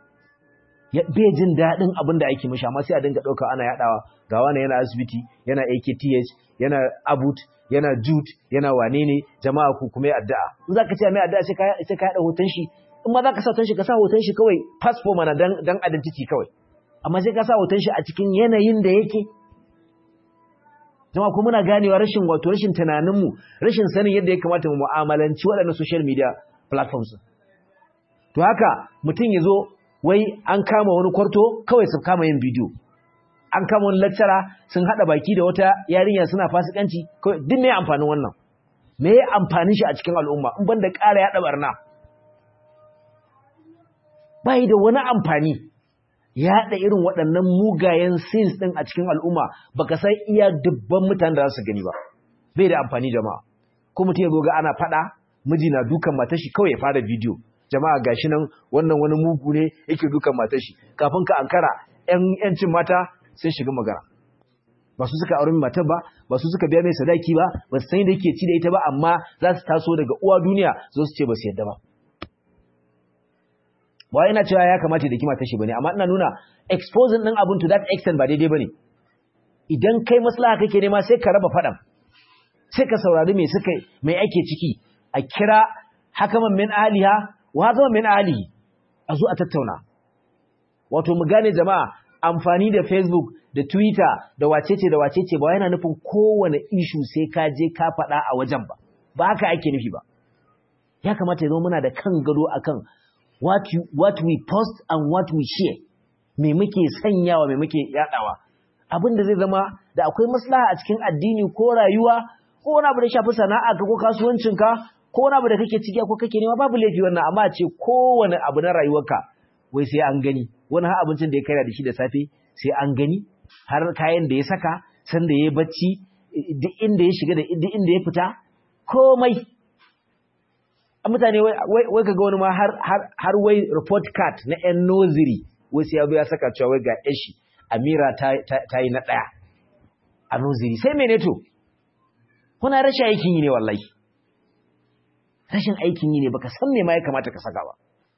Speaker 1: bai jin daɗin abin da ake mishi amma sai a dinga ɗauka ana yaɗawa ga wani yana asibiti yana akth yana abut yana jut yana wane ne jama'a ku kuma addu'a in za ka ce mai addu'a sai ka yaɗa hoton shi in ma za ka sa hoton shi ka sa hoton shi kawai passport mana dan dan identity kawai amma sai ka sa hoton shi a cikin yanayin da yake jama'a kuma muna ganewa rashin wato rashin tunaninmu rashin sanin yadda ya kamata mu mu'amalanci waɗannan social media platforms to haka mutum ya zo wai an kama wani kwarto kawai su kama yin bidiyo an kama wani lecturer sun haɗa baki da wata yarinya suna fasikanci kawai duk me amfanin wannan me ya amfanin shi a cikin al'umma in banda ƙara yaɗa barna bai da wani amfani yaɗa irin waɗannan mugayen sins ɗin a cikin al'umma baka san iya dubban mutanen da za su gani ba bai da amfani jama'a ko mutum ya zo ga ana faɗa miji na dukan matar shi kawai ya fara bidiyo jama'a gashi nan wannan wani mugu ne yake dukan matar shi kafin ka ankara ƴan ƴancin mata sun shiga magana ba su suka aure matar ba ba su suka biya mai sadaki ba ba su san da yake ci da ita ba amma za su taso daga uwa duniya zo su ce ba su yadda ba ba ina cewa ya kamata da kima tashi bane amma ina nuna exposing din abun to that extent ba daidai bane idan kai maslaha kake nema sai ka raba fadan sai ka saurari me suka me ake ciki a kira hakaman min aliha wa hakaman min alihi a zo a tattauna wato mu gane jama'a amfani da Facebook da Twitter da wacece da wacece ba yana nufin kowane issue sai ka je ka faɗa a wajen ba ba haka ake nufi ba ya kamata ya zama muna da kan gado akan what, you, what we post and what we share me muke sanyawa me muke yadawa abin da zai zama da akwai maslaha a cikin addini ko rayuwa ko wani abu da shafi sana'a ka ko kasuwancinka ko wani abu da kake ciki ko kake nema babu laifi wannan amma ce kowane abu na rayuwarka wai sai an gani wani har abincin da ya karya da shi da safe sai an gani har kayan da ya saka san da ya bacci duk inda ya shiga da duk inda ya fita komai mutane wai kaga wani ma har wai report card na yan noziri wai sai ya saka cewa wai ga yashi amira ta yi na ɗaya a noziri sai mene to kuna rashin aikin yi ne wallahi rashin aikin yi ne baka san me ma ya kamata ka saka ba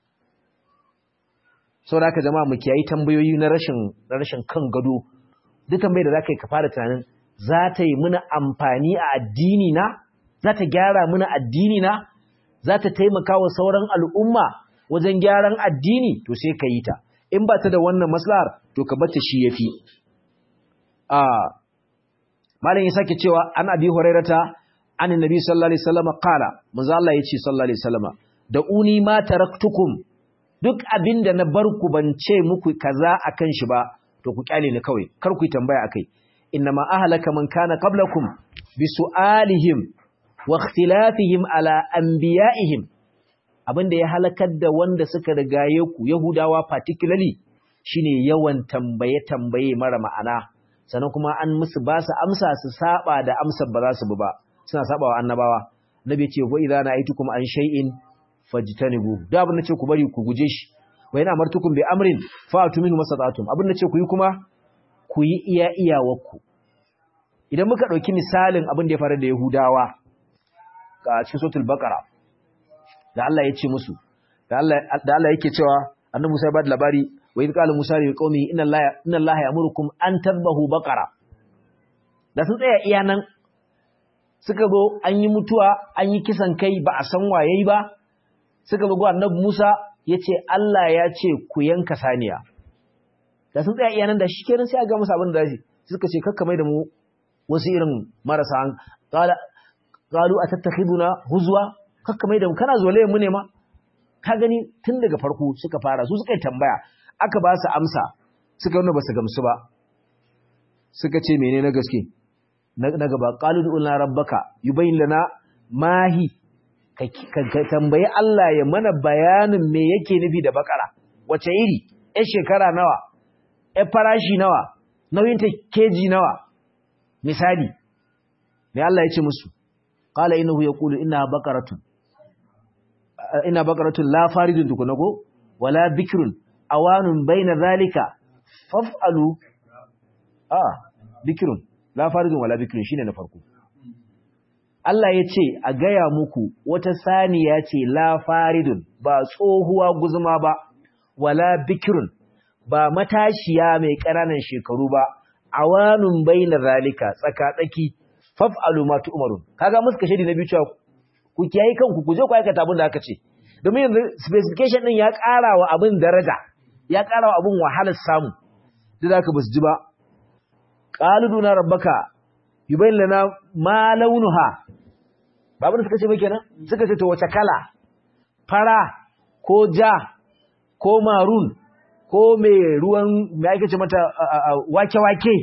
Speaker 1: sau da aka jama'a mu kiyayi tambayoyi na rashin na rashin kan gado duk tambayar da za ka yi ka fara tunanin za ta yi muna amfani a addini na za ta gyara muna addini na za ta taimaka wa sauran al'umma wajen gyaran addini to sai ka yi ta in ba ta da wannan maslahar to ka bata shi yafi a malam ya sake cewa an abi hurairata an annabi sallallahu alaihi wasallam qala manzo Allah yace sallallahu alaihi wasallam da uni ma taraktukum duk abinda na bar ku ban ce muku kaza akan shi ba to ku kyale ni kawai kar ku yi tambaya akai innama ahlaka man kana qablakum bi su'alihim wa ikhtilafihim ala anbiya'ihim abinda ya halakar da wanda suka rigaye ku yahudawa particularly shine yawan tambaye tambaye mara ma'ana sannan kuma an musu ba su amsa su saba da amsar ba za su bi ba suna saba wa annabawa nabi ce wa idza na'aytukum an shay'in fajtanibu da abin nace ku bari ku guje shi wa yana amartukum bi amrin fa'atu minhu mastata'tum abin nace ku yi kuma ku yi iya iyawarku idan muka dauki misalin abin da ya faru da Yahudawa a cikin suratul baqara da Allah ya ce musu da Allah da Allah yake cewa annabi Musa ya bada labari wa idh qala Musa li qaumi inna Allah inna Allah ya'murukum an tadhbahu baqara da sun tsaya iya nan suka zo an yi mutuwa an yi kisan kai ba a san waye ba suka bugu annabi Musa yace Allah ya ce ku yanka saniya da sun tsaya iya nan da shikenan sai a ga musu abin da zai suka ce kakka mai da mu wasu irin marasa an qala qalu atattakhiduna huzwa kakka mai da mu kana zolayen mu ne ma ka gani tun daga farko suka fara su suka yi tambaya aka ba su amsa suka wanda ba su gamsu ba suka ce mene na gaske na gaba qalu du'na rabbaka yubayyin lana mahi ka tambayi Allah ya mana bayanin me yake nufi da bakara wace iri ɗan shekara nawa ɗan farashi nawa nauyin ta keji nawa misali me Allah ya ce musu qala innahu yaqulu innaha baqaratun ina baqaratun la faridun tukuna ko wala bikrun awanun baina zalika faf'alu ah bikrun la faridun wala bikrun shine na farko Allah ya ce a gaya muku wata saniya ce la faridun ba tsohuwa guzuma ba wala bikrun ba matashiya mai ƙananan shekaru ba awanun baina zalika tsaka-tsaki faf'alu ma tu'marun kaga muska shedi na biyu cewa ku kiyaye kanku ku je ku aikata abin da aka ce domin yanzu specification din ya ƙara wa abin daraja ya ƙara wa abin wahalar samu duk da basu ji ba qaluduna rabbaka yubayyin lana ma launuha ba abin da suka ce ba kenan suka ce to wace kala fara ko ja ko marun ko mai ruwan mai ake ce mata wake-wake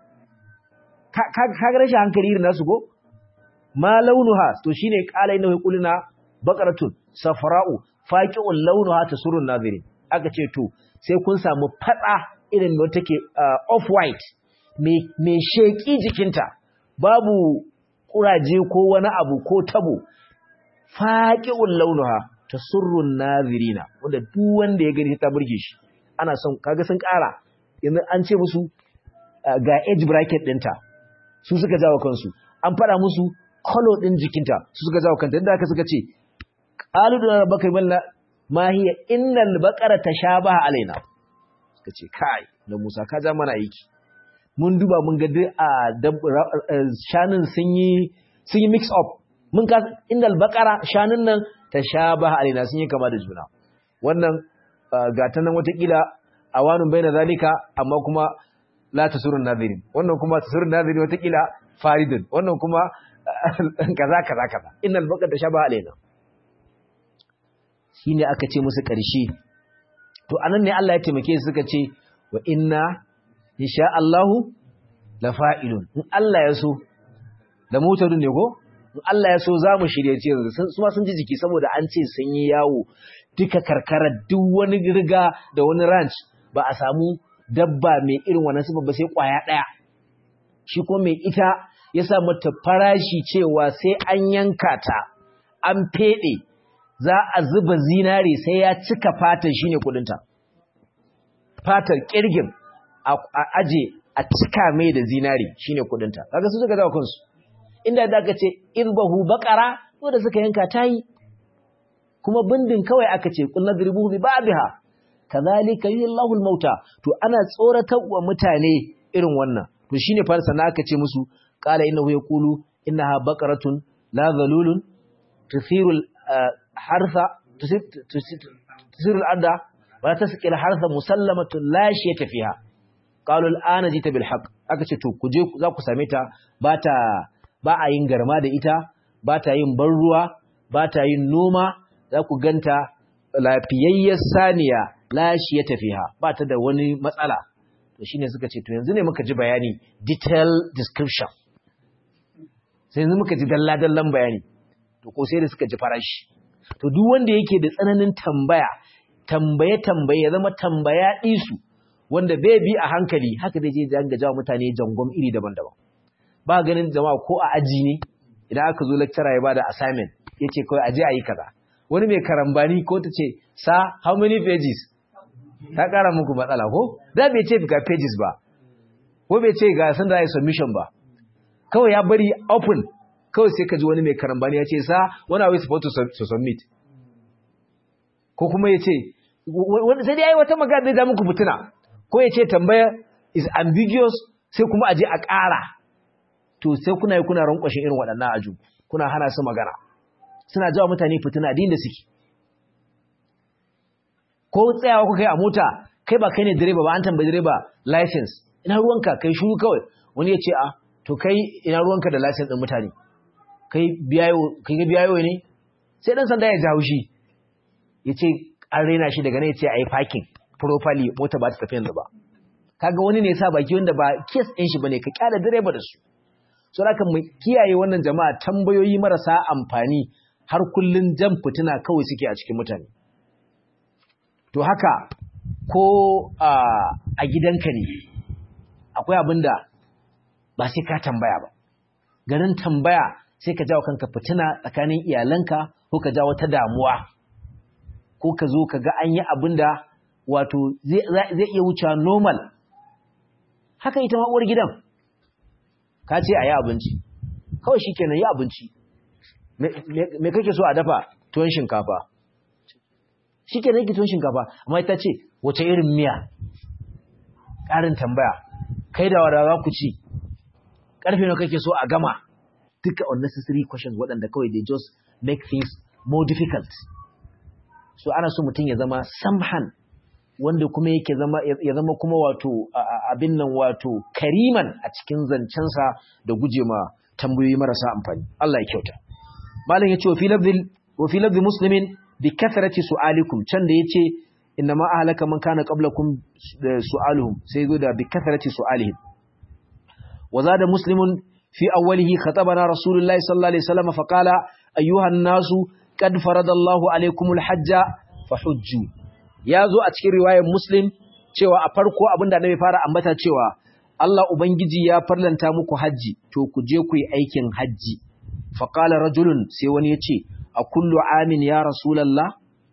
Speaker 1: ka ga rashin hankali irin nasu ko ma launuha to shine qala inna yaquluna baqaratun safra'u faqi'un launuha tasurrun nazirin aka ce to sai kun samu fada irin wanda take off white me me sheki jikinta babu kuraje ko wani abu ko tabo faqi'un launuha tasurrun nazirina wanda duk wanda ya gani ta burge shi ana son kaga sun kara yanzu an ce musu ga age bracket ɗinta su suka jawo kansu an fada musu kolo ɗin jikinta su suka jawo kanta inda aka suka ce qalu da rabbaka malla ma hiya innal baqara tashabaha alaina suka ce kai da Musa ka ja mana aiki mun duba mun ga a shanun sun yi sun yi mix up mun ka innal baqara shanun nan tashabaha alaina sun yi kama da juna wannan gata nan watakila awanun baina zalika amma kuma la tasurun nadirin wannan kuma tasurun nadirin watakila faridun wannan kuma kaza kaza kaza innal baqara tashabaha alaina shine aka ce musu ƙarshe to anan ne Allah ya taimake su suka ce wa inna insha Allahu la fa'ilun in Allah ya so da mutadun ne ko in Allah ya so za mu shirye ce su ma sun ji jiki saboda an ce sun yi yawo duka karkara duk wani riga da wani ranch ba a samu dabba mai irin wannan sifa ba sai kwaya daya shi ko mai ita ya sa mata farashi cewa sai an yanka ta an fede za a zuba zinare sai ya cika fatar shine kudinta fatar kirgin a aje a cika mai da zinare shine kudinta kaga su suka zawo kansu inda da aka ce irbahu baqara to da suka yanka tayi kuma bindin kawai aka ce kullu dribuhu bi ba'dha kadhalika yullahu al-mauta to ana tsoratar wa mutane irin wannan to shine fa sana aka ce musu qala innahu yaqulu innaha baqaratun la dhalulun tuthiru al-hartha tuthiru al-arda wa tasqi al-hartha musallamatun la shayta fiha qalu al-ana jita bil haqq aka ce to ku je za ku same ta ba ta ba a yin garma da ita ba ta yin ban ruwa ba ta yin noma za ku ganta lafiyayyar saniya lashi ya tafiya ba ta da wani matsala to shine suka ce to yanzu ne muka ji bayani detail description sai yanzu muka ji dalla-dallan bayani to ko sai da suka ji farashi to duk wanda yake da tsananin tambaya tambaye tambaye ya zama tambaya ɗisu wanda bai bi a hankali haka zai je zanga jawo mutane jangom iri daban-daban ba ganin jama'a ko a aji ne idan aka zo lecturer ya bada assignment yace kawai aje ayi kaza wani mai karambani ko ta ce sa how many pages ta kara muku matsala ko da bai ce ga pages ba ko bai ce ga san da yi submission ba kawai ya bari open kawai sai ka ji wani mai karambani ya ce sa when are we supposed to submit ko kuma ya ce sai dai yi wata magana da muku fituna ko ya ce tambaya is ambiguous sai kuma aje a ƙara to sai kuna yi kuna rankwashin irin waɗannan aju kuna hana su magana suna jawa mutane fitina din da suke ko tsayawa kuka yi a mota kai ba kai ne direba ba an tambayi direba license ina ruwanka kai shuru kawai wani ya ce a to kai ina ruwanka da license ɗin mutane kai biyayo ne sai ɗan sanda ya jawo shi ya ce an raina shi daga nan ya ce a yi parking properly mota ba ta tafi yanzu ba kaga wani ne sa baki wanda ba kes ɗin shi bane ka kyala direba da su so haka mu kiyaye wannan jama'a tambayoyi marasa amfani har kullun jan fitina kawai suke a cikin mutane to haka ko a gidanka ne akwai abin da ba sai ka tambaya ba garin tambaya sai ka jawo kanka fitina tsakanin iyalanka ko ka jawo ta damuwa ko ka zo ka ga an yi abin da wato zai iya wucewa normal haka ita ma uwar gidan ka ce a yi abinci kawai shi kenan yi abinci me kake so a dafa tuwon shinkafa shi kenan yake tuwon shinkafa amma ita ce wace irin miya ƙarin tambaya kai da wadawa ku ci ƙarfe na kake so a gama duka unnecessary questions waɗanda kawai they just make things more difficult so ana so mutum ya zama samhan wanda kuma yake zama ya zama kuma wato abin nan wato kariman a cikin zancensa da guje ma tambayoyi marasa amfani Allah ya kyauta malam yace wa fi lafzil wa fi lafzi muslimin bi kathrati su'alikum can da yace inna ma ahlaka man kana qablakum su'aluhum sai zo da bi kathrati su'alihim wa zada muslimun fi awwalihi khatabana rasulullahi sallallahu alaihi wasallam fa qala ayyuha an-nasu qad faradallahu alaykumul hajja fahujju ya zo a cikin riwayar Muslim cewa a farko abin da Annabi fara ambata cewa Allah Ubangiji ya farlanta muku haji to ku je ku yi aikin haji fa qala rajulun sai wani ya ce a kullu amin ya rasulullah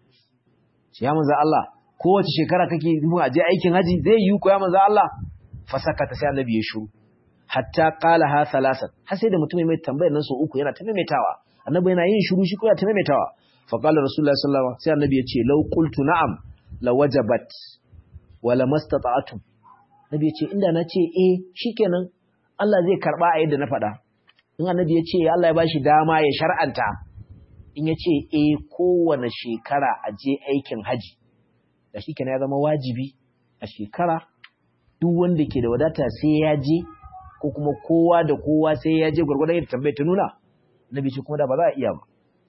Speaker 1: ya manzo Allah kowace shekara kake nufin a je aikin haji zai yi ku ya manzo Allah fa sakata sai Annabi ya shiru hatta qala ha thalathan har sai da mutum mai tambayar nan so uku yana ta maimaitawa Annabi yana yin shiru shi ko yana ta maimaitawa fa qala rasulullahi sallallahu alaihi wasallam sai Annabi ya ce law qultu na'am lawajabat wala mastata'tum nabi yace inda nace eh shikenan Allah zai karba a yadda na faɗa in annabi yace Allah ya bashi dama ya shar'anta in yace eh kowane shekara a je aikin haji da shikenan ya zama wajibi a shekara duk wanda ke da wadata sai ya je ko kuma kowa da kowa sai ya je gurgurdan yadda tambaye ta nuna nabi ce kuma da ba za a iya ba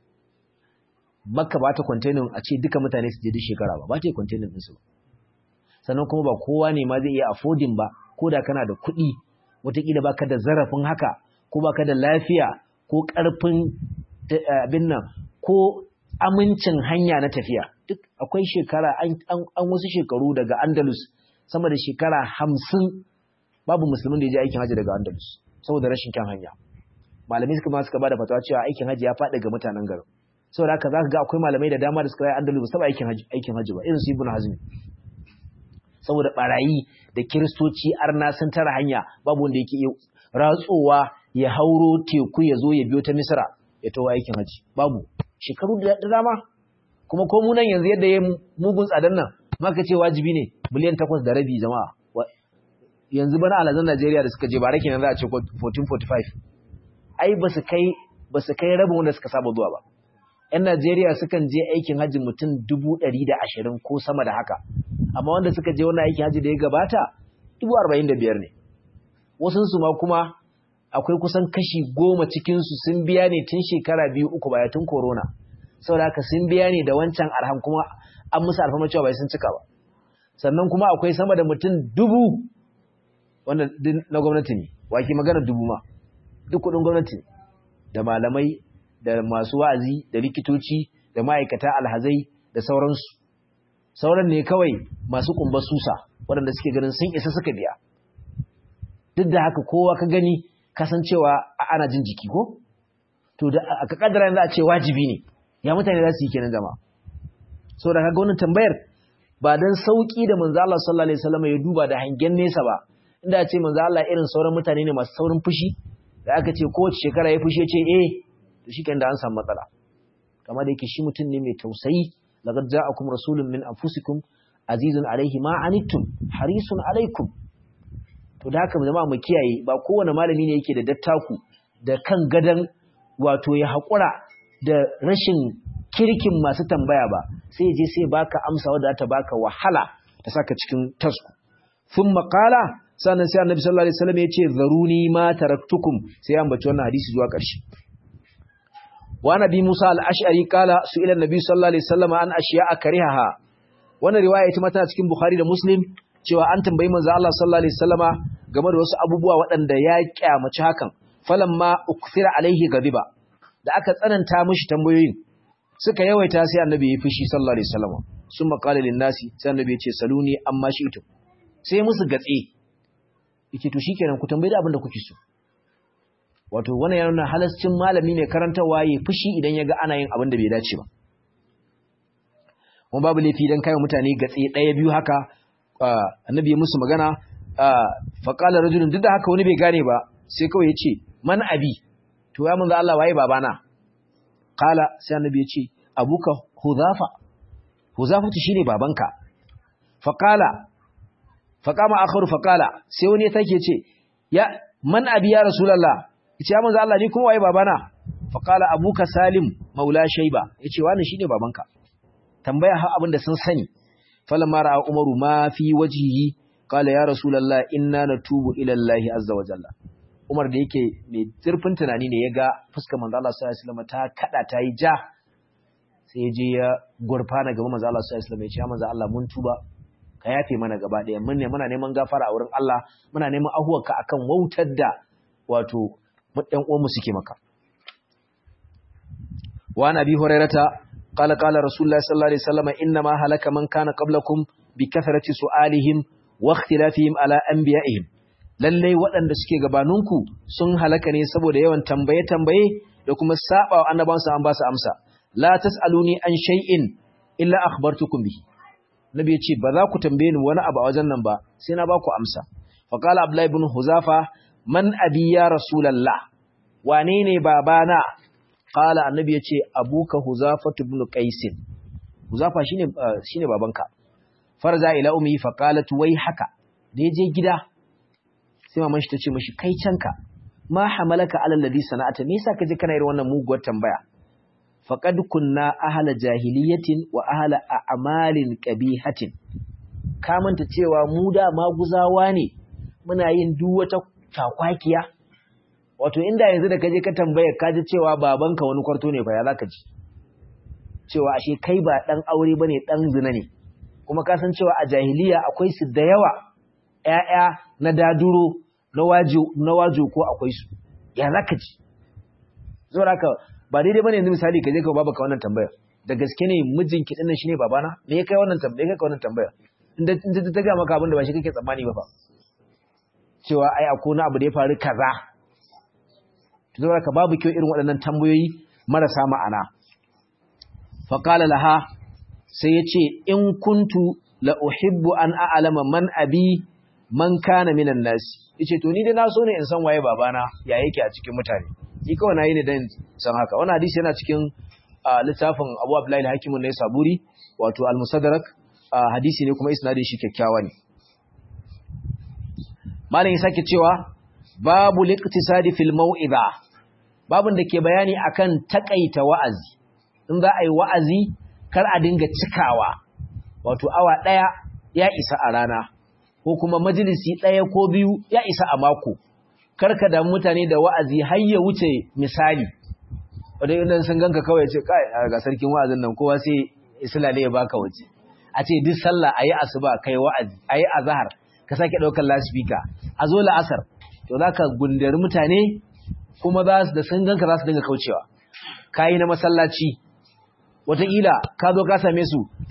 Speaker 1: Makka ba ta containing a ce duka mutane su je duk shekara ba ba ta yi containing ɗinsu ba sannan kuma ba kowa ne ma zai iya affording ba ko da kana da kuɗi wataƙila ba ka da zarafin haka ko ba ka da lafiya ko ƙarfin abin nan ko amincin hanya na tafiya duk akwai shekara an wasu shekaru daga andalus sama da shekara hamsin babu musulmin da ya je aikin hajji daga andalus saboda rashin kyan hanya malamai suka ma suka ba da fatawa cewa aikin hajji ya faɗi ga mutanen garin saboda haka za ka ga akwai malamai da dama da suka yi andalus ba saba aikin hajji ba irin su ibn hazmi saboda barayi da kiristoci arna sun tara hanya babu wanda yake ratsowa ya hauro teku ya zo ya biyo ta misra ya tawo aikin haji babu shekaru da dama kuma ko mu nan yanzu yadda ya mugun tsadan nan maka ce wajibi ne miliyan takwas da rabi jama'a yanzu bana alazan Najeriya da suka je bara kenan za a ce 1445 ai ba su kai ba su kai rabin wanda suka saba zuwa ba 'yan Najeriya sukan je aikin hajji mutum dubu ɗari da ashirin ko sama da haka, amma wanda suka je wannan aikin hajji da ya gabata dubu arba'in da biyar ne. Wasunsu ma kuma akwai kusan kashi goma cikinsu sun biya ne tun shekara biyu uku baya tun korona. Saboda haka sun biya ne da wancan arham kuma an musu alfama cewa bai sun cika ba. Sannan kuma akwai sama da mutum dubu wanda na gwamnati ne, wake magana dubu ma, duk kuɗin gwamnati ne, da malamai da masu wa'azi da likitoci da ma'aikata alhazai da sauransu sauran ne kawai masu kumba susa waɗanda suke ganin sun isa suka biya duk da haka kowa ka gani kasancewa ana jin jiki ko to da aka kaddara yanzu a ce wajibi ne ya mutane za su yi kenan jama'a saboda kaga wannan tambayar ba dan sauki da manzo Allah sallallahu alaihi wasallam ya duba da hangen nesa ba inda a ce manzo Allah irin sauran mutane ne masu saurin fushi da aka ce kowace shekara ya fushi ya ce eh to shikenan da an samu matsala kamar da yake shi mutum ne mai tausayi laqad ja'akum rasulun min anfusikum azizun alaihi ma anittum harisun alaikum to da haka jama'a mu kiyaye ba kowane malami ne yake da dattaku da kan gadan wato ya haƙura da rashin kirkin masu tambaya ba sai je sai baka amsa wadda ta baka wahala ta saka cikin tasku sun makala sannan sai annabi sallallahu alaihi wasallam ya ce zaruni ma taraktukum sai an bace wannan hadisi zuwa ƙarshe wa nabi Musa al-Ash'ari kala su ila nabi sallallahu alaihi wasallam an ashiya akrihaha wannan riwaya ita ma tana cikin Bukhari da Muslim cewa an tambayi manzo Allah sallallahu alaihi wasallama game da wasu abubuwa waɗanda ya kyamaci hakan falamma ukthira alaihi gadiba da aka tsananta mishi tambayoyin suka yawaita sai annabi ya fushi sallallahu alaihi wasallam summa qala lin nasi sai annabi ya ce saluni amma shi'tu sai musu gatse yake to shikenan ku tambayi da abin da kuke so wato wannan yana nuna halascin malami mai karantawa ya fushi idan ya ga ana yin abin da bai dace ba kuma babu laifi dan kai mutane gatse ɗaya biyu haka annabi ya musu magana faƙala rajulun duk da haka wani bai gane ba sai kawai ya ce man abi to ya manzo Allah waye babana qala sai annabi ya ce abuka huzafa huzafa to shine babanka faqala faqama akharu faqala sai wani ya take ce ya man abi ya rasulullah yace ya manzo Allah ni kuma waye babana faqala abuka salim maula shayba yace wani shine babanka tambaya har abin da sun sani falamma ra'a umaru ma fi wajhihi qala ya rasulullah inna natubu ila allahi azza wa jalla umar da yake mai zurfin tunani ne yaga fuskar manzo Allah sallallahu alaihi wasallam ta kada ta yi ja sai ya je ya gurfana gaba manzo Allah sallallahu alaihi wasallam ya ce ya manzo Allah mun tuba ka yafe mana gaba daya mun ne muna neman gafara a wurin Allah muna neman ahuwarka akan wautar da wato ɗan uwanmu suke maka wa nabi hurairata قال قال رسول الله صلى الله عليه وسلم إنما هلك من كان قبلكم بكثرة سؤالهم واختلافهم على أنبيائهم lallai waɗanda suke gabaninku sun halaka ne saboda yawan tambaye-tambaye da kuma saba wa annabansu an ba su amsa la tas'aluni an shay'in illa akhbartukum bihi nabi ya ce ba za ku tambaye ni wani abu a wajen nan ba sai na ba ku amsa fa qala abdullahi ibn huzafa man abi ya rasulullah wane ne babana Kala annabi ya ce, Abuka Huzafatu bin Qaisin. Huzafa shine shine babanka. Farza ila ummi fa qalat wai haka. Da je gida sai maman shi tace mishi kai canka. Ma hamalaka ala alladhi sana'ata. Me yasa kaje kana irin wannan muguwar tambaya? Faqad kunna ahla jahiliyatin wa ahla a'malin qabihatin. Ka manta cewa mu da maguzawa ne. Muna yin duk wata takwakiya wato inda yanzu da kaje ka tambaya ka ji cewa babanka wani kwarto ne fa ya zaka ji cewa ashe kai ba dan aure bane dan zina ne kuma ka san cewa a jahiliya akwai su da yawa ƴaƴa na daduro na wajo na wajo ko akwai su ya zaka ji saboda haka ba daidai bane yanzu misali kaje ka babaka wannan tambaya da gaske ne mijinki dinnan shine babana me ya kai wannan tambaya kai wannan tambaya inda inda ta ga maka abin da ba shi kake tsammani ba fa cewa ai akwai wani abu da ya faru kaza saboda ka babu kyau irin waɗannan tambayoyi marasa ma'ana faqala laha sai yace in kuntu la uhibbu an a'lama man abi man kana minan nas yace to ni dai na so ne in san waye babana ya yake a cikin mutane ni kawai nayi ne dan san haka wannan hadisi yana cikin littafin Abu Abdullah al-Hakim ne Saburi wato al-Musaddarak hadisi ne kuma isnadin shi kyakkyawa ne malam ya sake cewa babu liqtisadi fil mau'iza babun da ke bayani akan takaita wa'azi in za a yi wa'azi kar a dinga cikawa wato awa daya ya isa a rana ko kuma majalisi daya ko biyu ya isa a mako karka da mutane da wa'azi har ya wuce misali wanda idan sun ganka kawai ce kai ga sarkin wa'azin nan kowa sai islale ya baka waje a ce duk sallah ayi asuba kai wa'azi ayi azhar ka sake daukar lasfika a zo la'asar to za ka gundari mutane kuma za su da sun ganka za su dinga kaucewa kayi na masallaci wataƙila ka zo ka same su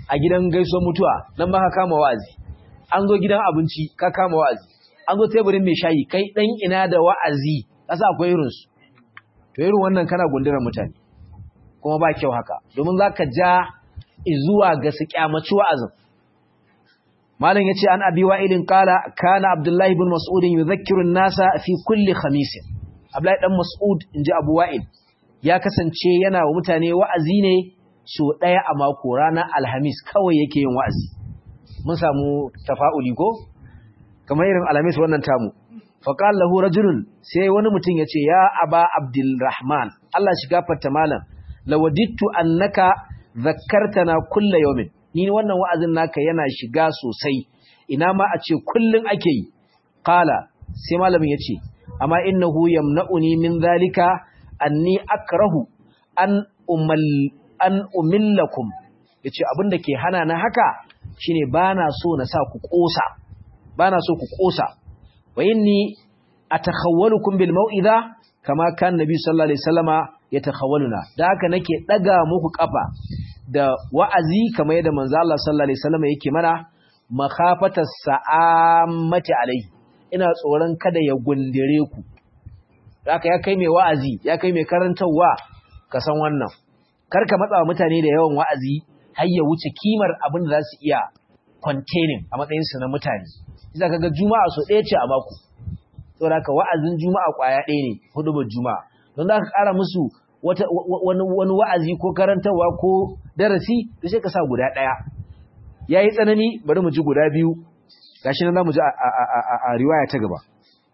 Speaker 1: a gidan gaisuwar mutuwa nan ma ka kama wa'azi an zo gidan abinci ka kama wa'azi an zo teburin mai shayi kai dan ina da wa'azi kasa akwai irin su to irin wannan kana gundurar mutane kuma ba kyau haka domin zaka ja zuwa ga su kyamaci wa'azin malam yace an abi wa'ilin qala kana abdullahi ibn mas'ud yudhakkiru an-nasa fi kulli khamis abdullahi dan mas'ud inji abu wa'il ya kasance yana wa mutane wa'azi ne so daya a mako ranar alhamis kawai yake yin wa'azi mun samu tafa'uli ko kamar irin alhamis wannan tamu faqala lahu rajulun sai wani mutum yace ya aba abdulrahman Allah shiga fatta malam lawadittu annaka zakkartana kulla yawmin ni wannan wa'azin naka yana shiga sosai ina ma a ce kullun ake yi qala sai malamin yace amma innahu yamna'uni min zalika anni akrahu an umal an umillakum yace abinda ke hana na haka shine bana so na sa ku kosa bana so ku kosa wa inni atakhawwalukum bil mau'iza kama kan nabi sallallahu alaihi wasallama yatakhawwaluna da haka nake daga muku kafa da wa'azi kamar yadda manzo Allah sallallahu alaihi wasallama yake mana makhafatas sa'amati alaihi ina tsoron kada ya gundire ku haka ya kai mai wa'azi ya kai mai karantawa ka san wannan karka matsa wa mutane da yawan wa'azi har ya wuce kimar abin da za su iya containing a matsayin su na mutane isa kaga juma'a so ɗaya ce a mako saboda haka wa'azin juma'a kwaya ɗaya ne hudubar juma'a don za ka ƙara musu wani wa'azi ko karantarwa ko darasi da sai ka sa guda ɗaya ya yi tsanani bari mu ji guda biyu gashi nan za mu ji a riwaya ta gaba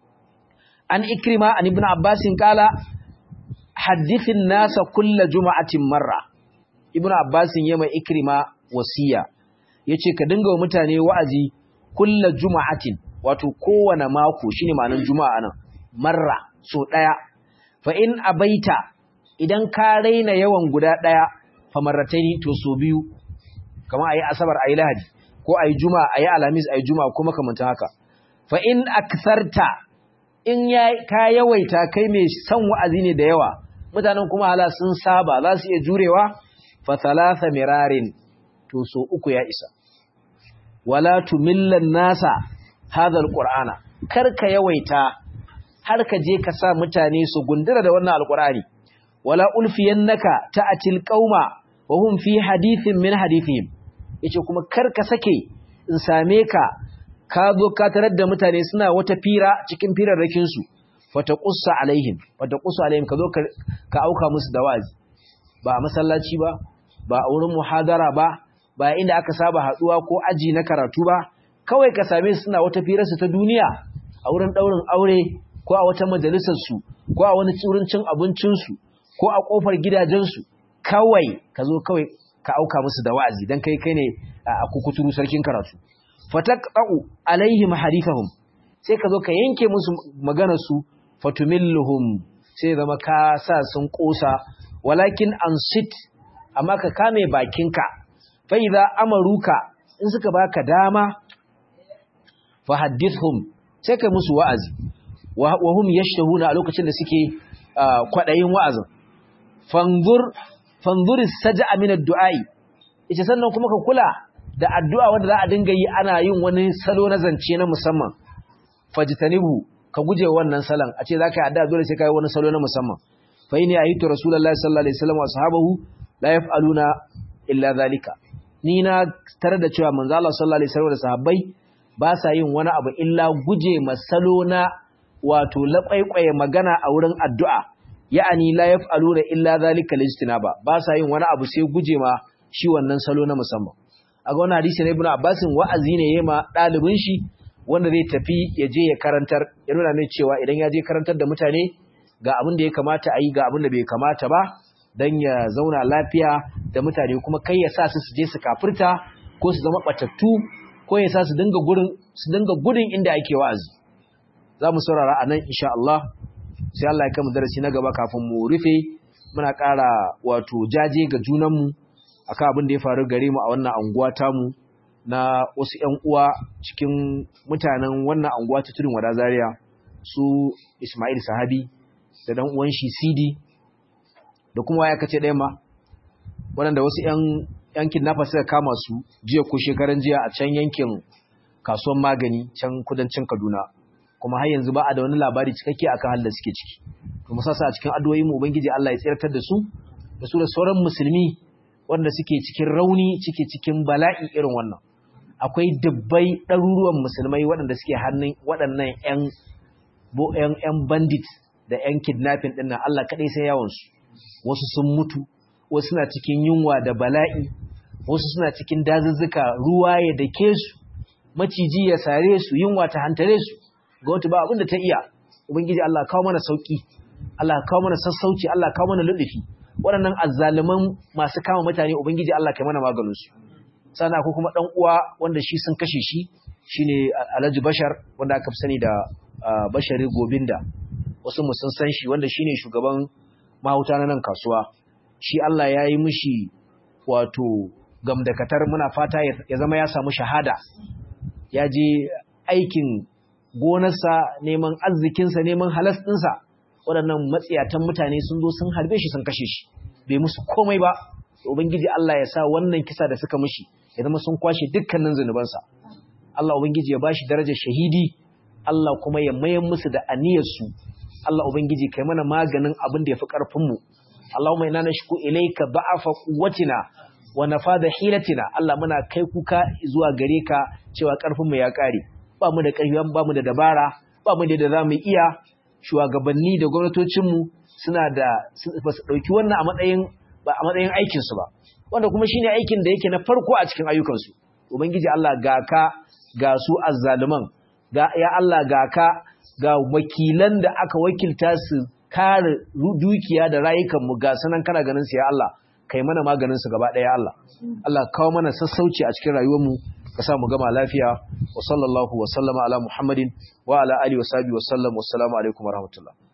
Speaker 1: an ikrima an ibn abbasin kala haddithin nasa kulla juma'atin marra ibn abbasin yama ikrima wasiya yace ka dinga wa mutane wa'azi kulla juma'atin wato kowane mako shine ma'anar juma'a nan marra so daya fa in abaita idan ka raina yawan guda daya fa marrataini to so biyu kamar ayi asabar ayi lahadi ko ayi juma'a ayi alhamis ayi juma'a ko makamantan haka fa in aktharta in ya ka yawaita kai mai son wa'azi ne da yawa mutanen kuma hala sun saba za su iya jurewa fa thalatha mirarin to so uku ya isa wala tumillan nasa hadha alqur'ana kar ka yawaita har ka je ka sa mutane su gundura da wannan alqur'ani wala ulfiyannaka ta'atil qauma wa hum fi hadithin min hadithihim yace kuma kar ka sake in same ka ka zo ka tarar da mutane suna wata fira cikin firarrakin su fata qussa alaihim fata qussa alaihim ka zo ka auka musu da wazi ba a masallaci ba ba a wurin muhadara ba ba inda aka saba haduwa ko aji na karatu ba kawai ka same su suna wata firar su ta duniya a wurin daurin aure ko a wata majalisar su ko a wani wurin cin abincin su ko a kofar gidajen su kawai ka zo kawai ka auka musu da wa'azi dan kai kai ne a kukuturu sarkin karatu fataqta'u alaihim hadithahum sai ka zo ka yanke musu maganar su fatumilluhum sai zama ka sa sun kosa walakin ansit amma ka kame bakinka fa idza amaruka in suka baka dama fa hadithhum sai kai musu wa'azi wa hum yashtahuna a lokacin da suke kwadayin wa'azin fanzur fanzur saj'a min ad-du'ai ita sannan kuma ka kula da addu'a wanda za a dinga yi ana yin wani salo na zance na musamman fajtanibu ka guje wannan salon a ce zaka yi addu'a dole sai ka yi wani salo na musamman fa inni ayitu rasulullahi sallallahu alaihi wasallam wa ashabahu la yaf'aluna illa zalika ni na tare da cewa manzo Allah sallallahu alaihi wasallam da sahabbai ba sa yin wani abu illa guje masalo na wato laƙwaiƙwaye magana a wurin addu'a ya'ani la yaf'aluna illa zalika lijtinaba ba sa yin wani abu sai guje ma shi wannan salo na musamman a ga wannan hadisi na ibnu abbasin wa'azi ne yayi ma dalibin shi wanda zai tafi ya je ya karantar ya nuna mai cewa idan ya je karantar da mutane ga abin da ya kamata a yi ga abin da bai kamata ba don ya zauna lafiya da mutane kuma kai ya sa su su je su kafirta ko su zama batattu ko ya sa su dinga gurin su dinga gudun inda ake wa'azi za mu saurara a nan insha Allah sai Allah ya kama darasi na gaba kafin mu rufe muna ƙara wato jaje ga junanmu akan abin da ya faru gare mu a wannan anguwa tamu na wasu ‘yan uwa cikin mutanen wannan anguwa ta tudun wada zaria su Ismail Sahabi da dan uwan shi Sidi da kuma ya kace ɗaya ma waɗanda wasu ‘yan yankin nafa suka kama su jiya ko shekaran jiya a can yankin kasuwan magani can kudancin Kaduna kuma har yanzu ba a da wani labari cikakke akan halin da suke ciki to mu sasa a cikin addu'o'in mu ubangiji Allah ya tsirtar da su da su da sauran musulmi wanda suke cikin rauni cike cikin bala'i irin wannan akwai dubbai ɗaruruwan musulmai waɗanda suke hannun waɗannan 'yan 'yan bandit da 'yan kidnapping ɗin nan Allah kaɗai sai yawansu wasu sun mutu wasu suna cikin yunwa da bala'i wasu suna cikin dazuzzuka ruwa ya dake su maciji ya sare su yunwa ta hantare su ga wata ba abin da ta iya ubangiji Allah kawo mana sauki Allah kawo mana sassauci Allah kawo mana lullufi waɗannan azzaluman masu kama mutane ubangiji Allah kai mana maganin su sana ko kuma dan uwa wanda shi sun kashe shi shine Alhaji Bashar wanda aka fi sani da Bashari Gobinda wasu mu sun san shi wanda shine shugaban mahauta na nan kasuwa shi Allah ya yi mishi wato gamdakatar muna fata ya zama ya samu shahada ya je aikin gonarsa neman arzikinsa neman halas ɗinsa waɗannan matsiyatan mutane sun zo sun harbe shi sun kashe shi bai musu komai ba ubangiji Allah ya sa wannan kisa da suka mishi ya zama sun kwashe dukkanin zunubansa Allah ubangiji ya bashi darajar shahidi Allah kuma ya mayan musu da aniyarsu Allah ubangiji kai mana maganin abin da yafi karfin mu Allahumma inna nashku ilayka da'afa quwwatina wa nafada hilatina Allah muna kai kuka zuwa gare ka cewa karfin mu ya kare ba mu da karfi ba mu da dabara ba mu da da zamu iya shugabanni da gwamnatocin mu suna da ba su dauki wannan a matsayin ba a matsayin aikin su ba wanda kuma shine aikin da yake na farko a cikin ayyukan su ubangiji Allah ga ka ga su azzaluman ga ya Allah ga ka ga wakilan da aka wakilta su kare dukiya da rayukan mu ga sanan kana ganin su ya Allah kai mana maganin su gaba daya Allah Allah kawo mana sassauci a cikin rayuwar mu ka sa mu gama lafiya wa sallallahu wa sallama ala muhammadin wa ala alihi wa sahbihi wa sallam wassalamu alaikum wa rahmatullah